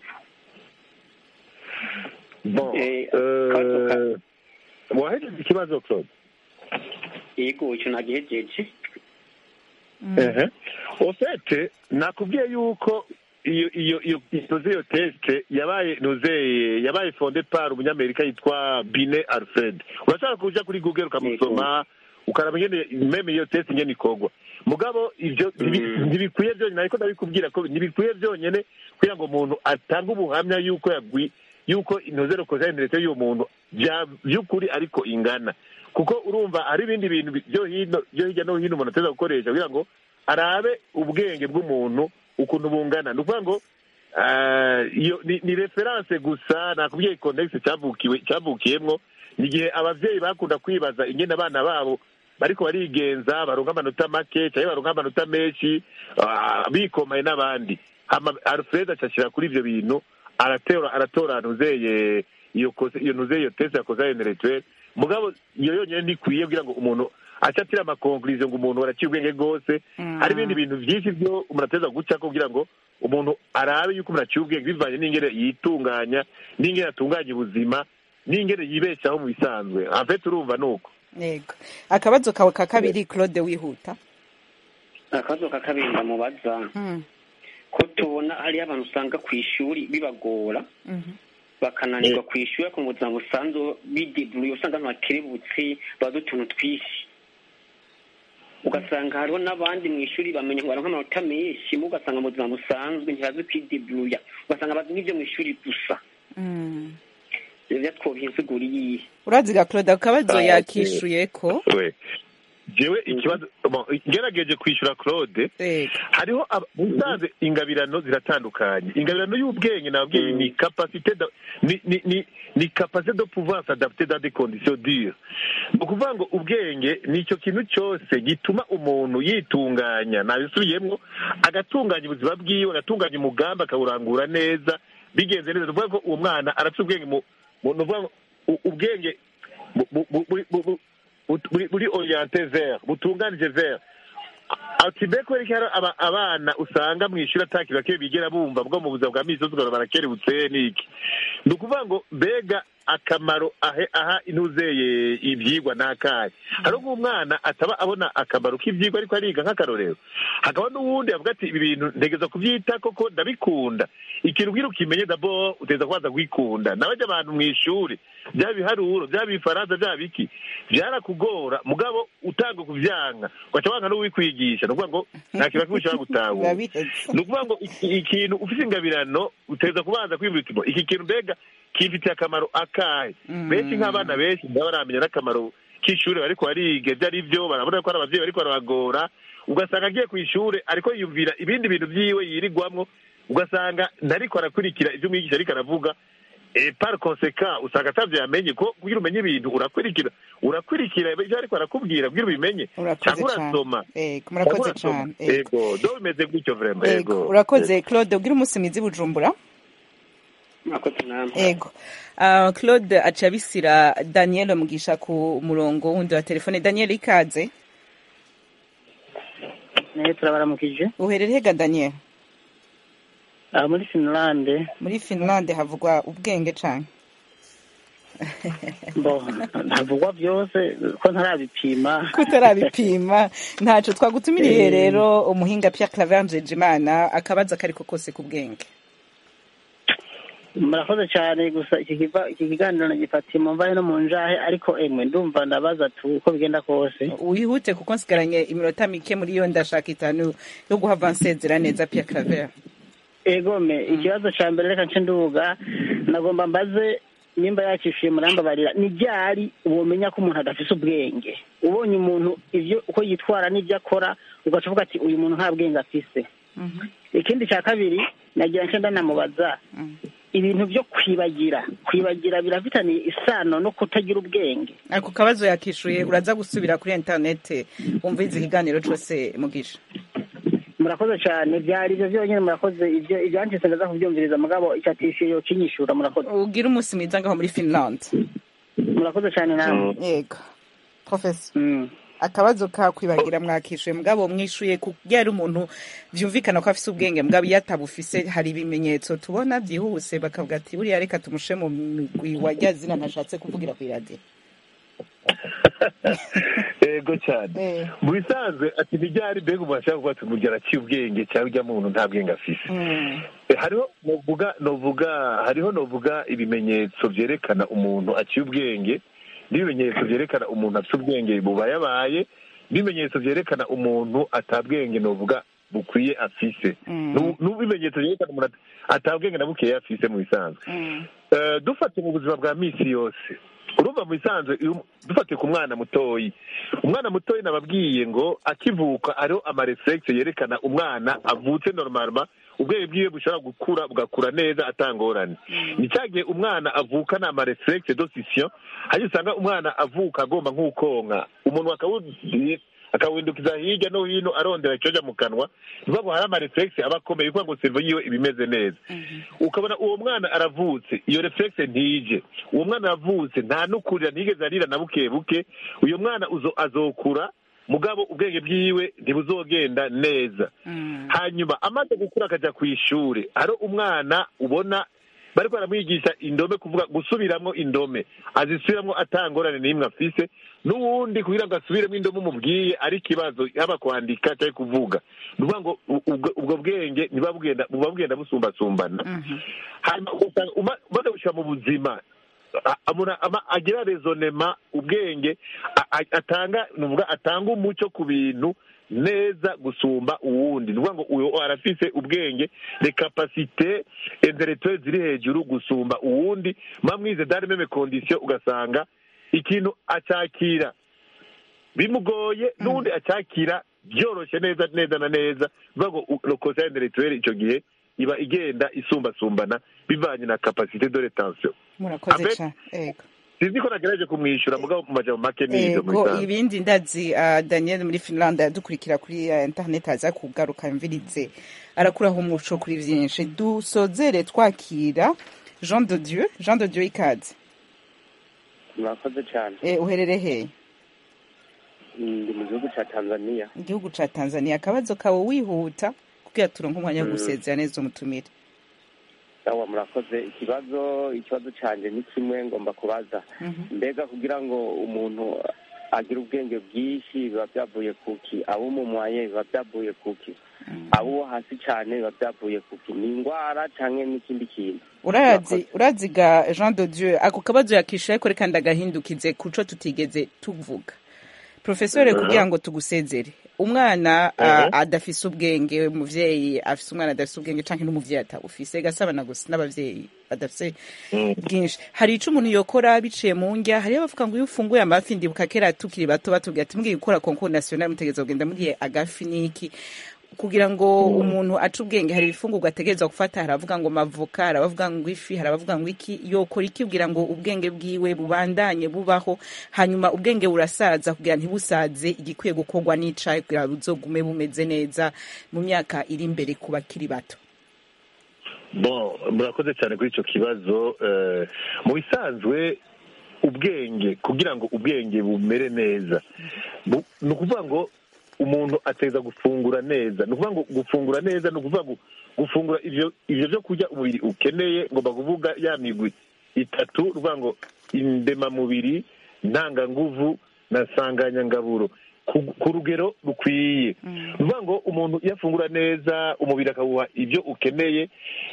Speaker 4: bon
Speaker 9: Eh,
Speaker 4: euh, wahejeje ikibazo claude
Speaker 9: yego icyo nagihejeje
Speaker 4: ehe ofete nakubwiye yuko iyo iyo iyo inoze iyo teste yabaye nozeye yabaye fonde par umunyamerika yitwa bine alfred urashaka kuja kuri google ukamusoma ukaraba ingene meme iyo teste ingene ikorwa mugabo ivyo ntibi- ntibikwiye byonyine ariko ndabikubwira ko ntibikwiye byonyine kugira ngo umuntu atange ubuhamya yuko yagwi yuko inozero koza interete y'uwo muntu bya- by'ukuri ariko ingana kuko urumva hari ibindi bintu bi- byo hino byo hirya no hino umuntu ateza gukoresha kugira ngo arabe ubwenge bw'umuntu ukuntu bungana ni ukuvuga ngo ah, iyo ni, ni referanse gusa nakubwiye context cyavukiwe cyavukiyemwo ni igihe abavyeyi bakunda kwibaza ingene abana babo bariko barigenza baronka amanota make cyangwa baronka amanota menshi ah, bikomaye n'abandi hama alfred acashira kuri ivyo bintu aratora aratora ntuzeye iyo kose iyo ntuzeye iyo test yakoze intellectuel mugabo iyo yonyine ntikwiye kugira ngo umuntu aca atira amakonkuriziyo ngo umuntu araciye ubwenge bwose hari ibindi bintu byinshi byo umuntu ateza gucako kugira ngo umuntu arabe yuko umuntu aciye ubwenge bivanye n'ingene yitunganya n'ingene atunganya ubuzima n'ingene yibeshaho mu bisanzwe afete urumva ni uko
Speaker 1: ego akabazo kawe ka kabiri claude wihuta
Speaker 9: akabazo ka kabiri ndamubaza
Speaker 1: Mm,
Speaker 9: ko tubona hariyo abantu usanga ku ishuri bibagora
Speaker 1: mhm.
Speaker 9: bakananirwa ku ishuri ariko mu buzima busanzwe bideburuye usanga abantu bakerebutse bazi utuntu twinshi ugasanga hariho n'abandi mu ishuri bamenya ngo baronka amanota menshi mu ugasanga mu buzima busanzwe ntibazi kwideburuya ugasanga bazi nk'ibyo mu ishuri gusa
Speaker 1: Mm.
Speaker 9: ivyo vyatwovye insiguro iyihe
Speaker 1: uraziga claude akabazo
Speaker 4: Ah, okay.
Speaker 1: yakishuye ko
Speaker 4: we jewe ikibazo bon, ngerageje kwishyura claude
Speaker 1: ego
Speaker 4: hariho aba- musanze ingabirano ziratandukanye ingabirano y'ubwenge nababwiye ni capacité de- ni ni ni ni capacité de pouvoir s'adapter dans des conditions dures ni ukuvuga ngo ubwenge ni icyo kintu cyose gituma umuntu yitunganya nabisubiyemwo agatunganya ubuzima bwiwe agatunganya umugambi akawurangura neza bigenze neza ni ukuvuga ko uwo mwana arafite ubwenge mu mu- ni ukuvuga ngo u- ubwenge bu- bu- bu- bu- bu- bu- bu- buri buri oriente vers butunganije vers ati mbe kubera ko hari aba- abana usanga mu ishuri atakintu bakeye bigera bumva bwo mu buzima bwa misi yose ugasanga barakerebutse n'iki ni ukuvuga ngo mbega akamaro ahe aha intuzeye ibyigwa n'akahe hari nk'umwana ataba abona akamaro k'ibyigwa ariko ariga nk'akarorero hakaba n'uwundi avuga ati ibi bintu ntegeza kubyita koko ndabikunda ikintu ubwira ukimenye dabo uteza kubanza kwikunda nabajya abantu mu ishuri byaba ibiharuro byaba ibifaransa byaba iki byarakugora mugabo utanga kuvyanga ugaca wanga n'uwikwigisha ni ukuvuga ngo nta kintu kimwe ushobora gutahura
Speaker 1: urabiheza
Speaker 4: ni ukuvuga ngo iki- ikintu ufite ingabirano uteza kubanza kwiyumvira uti "Bo, iki kintu mbega kifitiye akamaro akahe benshi nk'abana benshi baba baramenya n'akamaro k'ishuri bariko bariga ibyo ari byo barabona ko hari abavyeyi bariko barabagora ugasanga agiye ku ishuri ariko yiyumvira ibindi bintu vyiwe yirigwamwo ugasanga ntariko arakurikira ivyo umwigisha ariko aravuga et par conséquent usanga atavyo yamenye ko kugira umenye ibintu urakurikira urakurikira ibyo ariko arakubwira kugira ubimenye
Speaker 1: Urakoze
Speaker 4: cyangwa
Speaker 1: cane.
Speaker 4: urasoma
Speaker 1: Ego, murakoze
Speaker 4: Cyangwa urasoma.
Speaker 1: cane. Ego.
Speaker 4: ego do bimeze gutyo vraiment
Speaker 1: Ego,
Speaker 4: ego
Speaker 1: urakoze claude ugira umunsi mwiza i bujumbura
Speaker 9: mwakoze namwe
Speaker 1: ego Ah, claude aca abisira daniel mugisha ku murongo wundi wa telefone daniel ikaze
Speaker 10: nayo turabaramukije
Speaker 1: uherereye ga daniel
Speaker 10: aha muri finlande
Speaker 1: muri finlande havugwa ubwenge cane
Speaker 10: mbo ntavugwa byose ko ntarabipima
Speaker 1: kutarabipima ntaco twagutumiriye rero umuhinga Pierre Claver Njejimana akabaza kariko kose ku bwenge
Speaker 10: murakoze cyane gusa iki kiva- iki kiganiro nagifatiye mu mvahe no mu njahe ariko emwe ndumva ndabaza tu uko bigenda kose
Speaker 1: wihute kuko nsigaranye iminota mike muri yo ndashaka itanu yo guhava nsezera neza Pierre Claver
Speaker 10: egome ikibazo cya mbere reka nce nduga nagomba mbaze nimba yakishuye murambabarira ni ryari womenya ko umuntu adafise ubwenge ubonye umuntu ivyo uko yitwara n'ibyo akora ugaca uvuga ati uyu muntu nta bwenge afise ikindi cya kabiri nagira nce ndanamubaza ibintu byo kwibagira kwibagira birafitaniye isano no kutagira ubwenge
Speaker 1: ako kabazo yakishuye uraza gusubira kuri interinete wumviriza ikiganiro cose mugisha
Speaker 10: murakoze cyane byari ibyo byonyine murakoze ibyo ibyanditse ndaza kubyumviriza mugabo icyatishyuye yo kinyishura murakoze
Speaker 1: ugira umunsi mwiza ngaho muri Finland
Speaker 10: murakoze cyane nawe
Speaker 1: yego professor akabazo ka kwibagira mwakishuye mugabo mwishuye kugira ari umuntu vyumvikana ko afise ubwenge mugabo iyo atabufise hari ibimenyetso tubona byihuse bakavuga ati buriya reka tumushe mu migwi wa rya zina ntashatse kuvugira ku iradiyo
Speaker 4: ego cyane mu bisanzwe ati ntibyari mbega umuntu ashaka kuvuga ati umurya araciye ubwenge cyangwa ujya muntu nta bwenge afise Eh, hariho novuga novuga hariho novuga ibimenyetso vyerekana umuntu aciye ubwenge n'ibimenyetso vyerekana umuntu afite ubwenge bubayabaye n'ibimenyetso vyerekana umuntu atabwenge novuga bukwiye afise Nu- n'ibimenyetso vyerekana umuntu at- atabwenge na bukeya afise mu bisanzwe Eh, dufate mu buzima bwa misi yose urumva mu bisanzwe iyo- dufate ku mwana mutoyi umwana mutoyi nababwiye ngo akivuka hariho amarefulegisi yerekana umwana avutse normalement ubwenge bwiwe bushobora gukura bugakura neza atangorane ni cya gihe umwana avukana amarefulegisi dosisiyo hanyuma usanga umwana avuka agomba nk'ukonka umuntu akawuzi akawindukiza hirya no hino arondera icyoja mu kanwa nibago hari amarefulegisi aba akomeye kugira ngo servo yiwe iba imeze neza ukabona uwo mwana aravutse iyo reflexe ntije uwo mwana aravutse nta nukurira ntigeze arira na buke buke uyo mwana uzo azokura mugabo ubwenge bwiwe ntibuzogenda neza hanyuma amaze gukura akaja ku ishure hari umwana ubona bariko baramwigisha indome kuvuga gusubiramwo indome azisubiramwo atangorane n'imwe afise n'uwundi kugira ngo asubiremo indome umubwiye ari ikibazo yaba kwandika cyangwa kuvuga ni ukuvuga ngo u- ubwo ubwo bwenge ntibuba bugenda buba bugenda busumbasumbana hanyuma ugasanga uma- umaze gushyira mu buzima a- amuna- ama- agira rezonema ubwenge a- a- atanga nuvuga atanga umuco ku bintu neza gusumba uwundi ni ukuvuga ngo uyu arafise ubwenge le kapasite intellectuelle ziri hejuru gusumba uwundi mamwize dans les mêmes conditions ugasanga ikintu acakira bimugoye n'undi acakira byoroshye neza neza na neza bivuga ngo lokosa intellectuelle icyo gihe iba igenda isumbasumbana bivanye na kapasite de retention
Speaker 1: murakoze
Speaker 4: Abe-
Speaker 1: cyane ego
Speaker 4: sinzi ko nagerageje kumwishyura mugabo mu majambo make ni ibyo mu
Speaker 1: ego
Speaker 4: bisanzwe.
Speaker 1: ibindi ndazi ah, daniel muri finland yadukurikira kuri ah, internet aza kugaruka mvirize arakuraho umuco kuri byinshi dusozere twakira jean de dieu jean de dieu ikaze
Speaker 11: murakoze cyane
Speaker 1: Eh, uherere hehe
Speaker 11: ndi mu gihugu cya tanzania
Speaker 1: igihugu ca tanzania akabazo kawe wihuta kugira turonke umwanya wo gusezera neza umutumire
Speaker 11: sawa murakoze ikibazo ikibazo cyanjye ni kimwe ngomba kubaza mbega kugira ngo umuntu agire ubwenge bwinshi biba byavuye kuki abo umumwaye biba byavuye kuki abo uwo hasi cyane biba byavuye kuki ni indwara cyangwa n'ikindi kintu
Speaker 1: urazi uraziga jean de dieu ako kabazo yakishuye ariko reka ndagahindukize kuco tutigeze tuvuga profesore
Speaker 12: Mhm.
Speaker 1: kugira ngo tugusezere umwana ah, adafise ubwenge umuvyeyi afise umwana adafise ubwenge canke n'umuvyeyi atabufise gasabana gusa n'abavyeyi badafise bwinshi hari ico umuntu yokora biciye mu ndya hariyo abavuga ngo iyo ufunguye amafi ndibuka kera tukiri bato batubwira ati mugiye gukora concours national mutegereza kugenda muriye agafi n'iki kugira ngo umuntu ace ubwenge hari ibifungurwa ategerezwa gufata hari abavuga ngo mavoka hari abavuga ngo ifi hari abavuga ngo iki yokora iki kugira ngo ubwenge bwiwe bubandanye bubaho hanyuma ubwenge burasaza kugira ntibusaze igikwiye gukorwa n'icayi kugira buzogume bumeze neza mu myaka iri imbere ku bakiri bato
Speaker 4: bon murakoze cyane kuri icyo kibazo eh, mu bisanzwe ubwenge kugira ngo ubwenge bumere neza bu- ni ukuvuga ngo umuntu ateza gufungura neza ni ukuvuga ngo gufungura neza ni ukuvuga ngo gufungura ivyo ivyo byo kurya umubiri ukeneye ngomba kuvuga ya migwi itatu ni ukuvuga ngo indemamubiri ntanganguvu na nsanganyangaburo ku, ku rugero rukwiye ni ukuvuga ngo umuntu iyo afungura neza umubiri akawuha ibyo ukeneye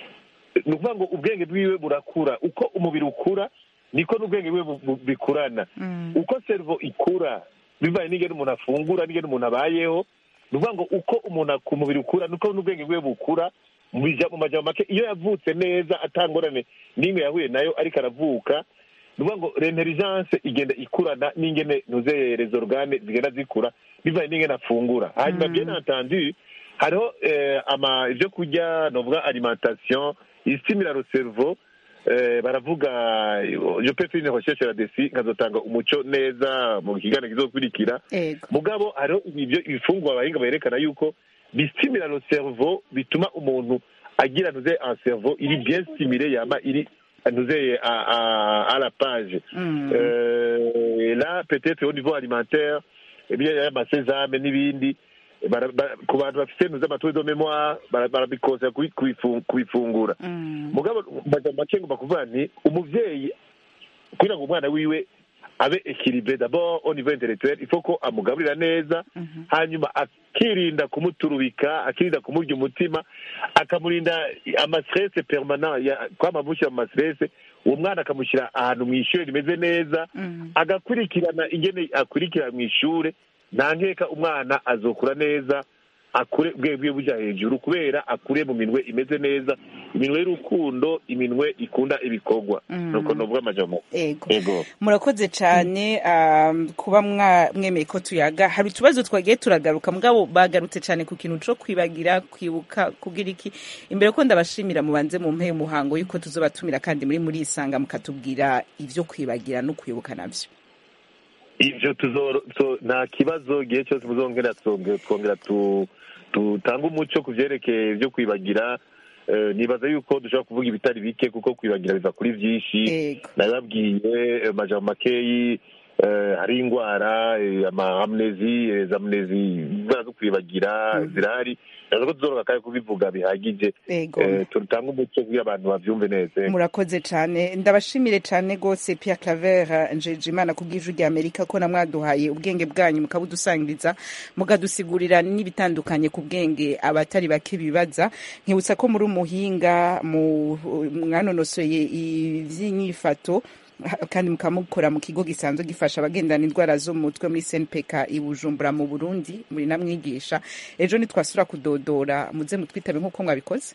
Speaker 4: ni ukuvuga ngo ubwenge bwiwe burakura uko umubiri ukura niko n'ubwenge bwiwe bu- bu- bikurana uko servo ikura bivanye n'ingene umuntu afungura n'ingene umuntu abayeho ni ukuvuga ngo uko umuntu ku mubiri ukura niko n'ubwenge bwiwe bukura mu bija- mu majambo make iyo yavutse neza atangorane n'imwe yahuye nayo ariko aravuka ni ukuvuga ngo l'intelligence igenda ikurana n'ingene ntuzeye rezo organe zigenda zikura bivanye n'ingene afungura hanyuma bien entendu hariho eh, ama ibyo kurya novuga alimentation istimira le cerveau eh, baravuga je peux faire une recherche là-dessus nkazotanga umuco neza mu kiganiro kizokurikira
Speaker 1: ego
Speaker 4: mugabo hariho ibyo ibifungwa abahinga berekana yuko bistimira le cerveau bituma umuntu agira ntuze un cerveau iri bien stimulé yama iri ntuze à, à, à la page
Speaker 1: Mm.
Speaker 4: euh, et là peut-être au niveau alimentaire eh bien amasezame n'ibindi bara- bara- ku bantu bafite ntuze amaturi de mémoire bara- barabikosera kubi- kubifu- kubifungura mugabo mu majambo make ngomba kuvuga nti umuvyeyi kugira ngo umwana wiwe abe ekilibre d'abord au niveau intellectuel il faut ko amugaburira neza hanyuma akirinda kumuturubika akirinda kumurya umutima akamurinda amastress permanent ya- kwama amushyira mu mastress uwo mwana akamushyira ahantu mu ishuri rimeze neza agakurikirana ingene akurikira mu ishure nta nkeka umwana azokura neza akure ubwenge bwiwe buja hejuru kubera akure mu minwe imeze neza iminwe y'urukundo iminwe ikunda ibikorwa
Speaker 1: Mm.
Speaker 4: nuko novuga amajambo
Speaker 1: ego
Speaker 4: ego
Speaker 1: murakoze cyane um, kuba mwa- mwemeye ko tuyaga hari utubazo twagiye turagaruka mugabo bagarutse cyane ku kintu co kwibagira kwibuka kugira iki imbere ko ndabashimira mubanze mu mpeye umuhango yuko tuzobatumira kandi muri muri isanga mukatubwira ivyo kwibagira no kwibuka navyo
Speaker 4: ivyo tuzoro so, nta kibazo igihe cyose muzongera twonge- twongera tu- tutange umuco ku vyerekeye vyo kwibagira Eh, nibaza yuko dushobora kuvuga ibitari bike kuko kwibagira biva kuri vyinshi nabibabwiye eh, majambo makeyi eh, hari ingwara eh, ama amnezi eh, za amnezi indwara zo kwibagira zirahari nazo ko tuzoroka kandi kubivuga bihagije
Speaker 1: Ego.
Speaker 4: Eh, tutange umuco kugira abantu bavyumve neza
Speaker 1: murakoze cyane ndabashimire cyane rwose Pierre Claver Njejimana ku bw'ijwi rya Amerika ko namwaduhaye ubwenge bwanyu mukabudusangiriza mukadusigurira n'ibitandukanye ku bwenge abatari bake bibaza nkibutsa ko muri umuhinga mu mwanonosoye ivy'inyifato ha- kandi mukamukora mu kigo gisanzwe gifasha abagendana indwara zo mu mutwe muri SNPK i Bujumbura mu Burundi muri namwigisha ejo nitwasura kudodora muze mutwitabe nk'uko mwabikoze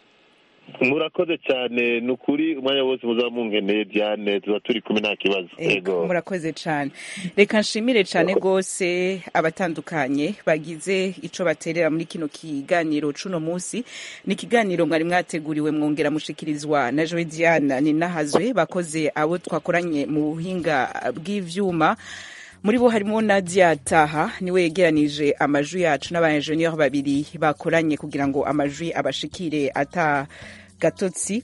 Speaker 4: murakoze cyane ni ukuri umwanya wose muzaba mungeneye diane tuba turi kumwe nta kibazo
Speaker 1: Ego, murakoze cyane reka nshimire cyane rwose abatandukanye bagize ico baterera muri kino kiganiro cuno munsi ni ikiganiro mwari mwateguriwe mwongera mushikirizwa na joe diana ninahazwe bakoze abo twakoranye mu buhinga bw'ivyuma muri bo harimo Nadia Taha niwe yegeranije amajwi yacu n'abaenjeniyeri babiri bakoranye kugira ngo amajwi abashikire ata gatotsi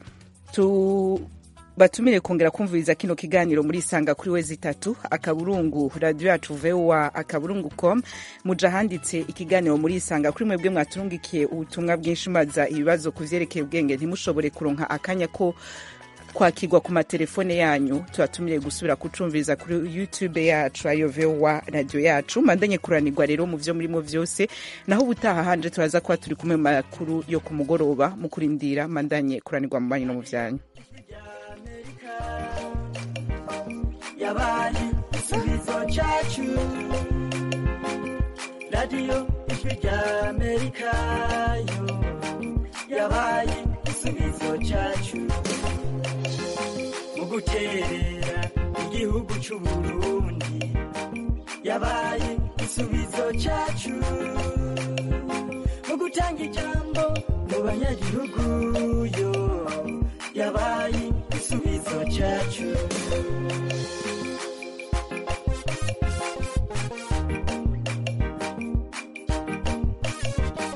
Speaker 1: tu batumire kongera kumviriza kino kiganiro muri isanga kuri wezi itatu akaburungu radio yacu voa akaburungu com muja handitse ikiganiro muri isanga kuri mwebwe mwaturungikiye ubutumwa bwinshi maza ibibazo ku vyerekeye ubwenge ntimushobore kuronka akanya ko kwakirwa ku matelefone yanyu tubatumire gusubira kucumviriza kuri youtube yacu ayo voa radio yacu mandanye kuranirwa rero mu vyo murimo vyose naho ubutaha hanje turaza kuba turi kumwe mu makuru yo ku mugoroba mu kurindira mandanye kuranirwa mu banyu no mu vyanyu
Speaker 12: yabaye igisubizo cyacu radiyo ijwi rya amerika yo yabaye igisubizo cyacu mu guterera igihugu cy'u burundi yabaye igisubizo cyacu mu gutanga gutanga ijambo mu banyagihugu yo yabaye igisubizo cyacu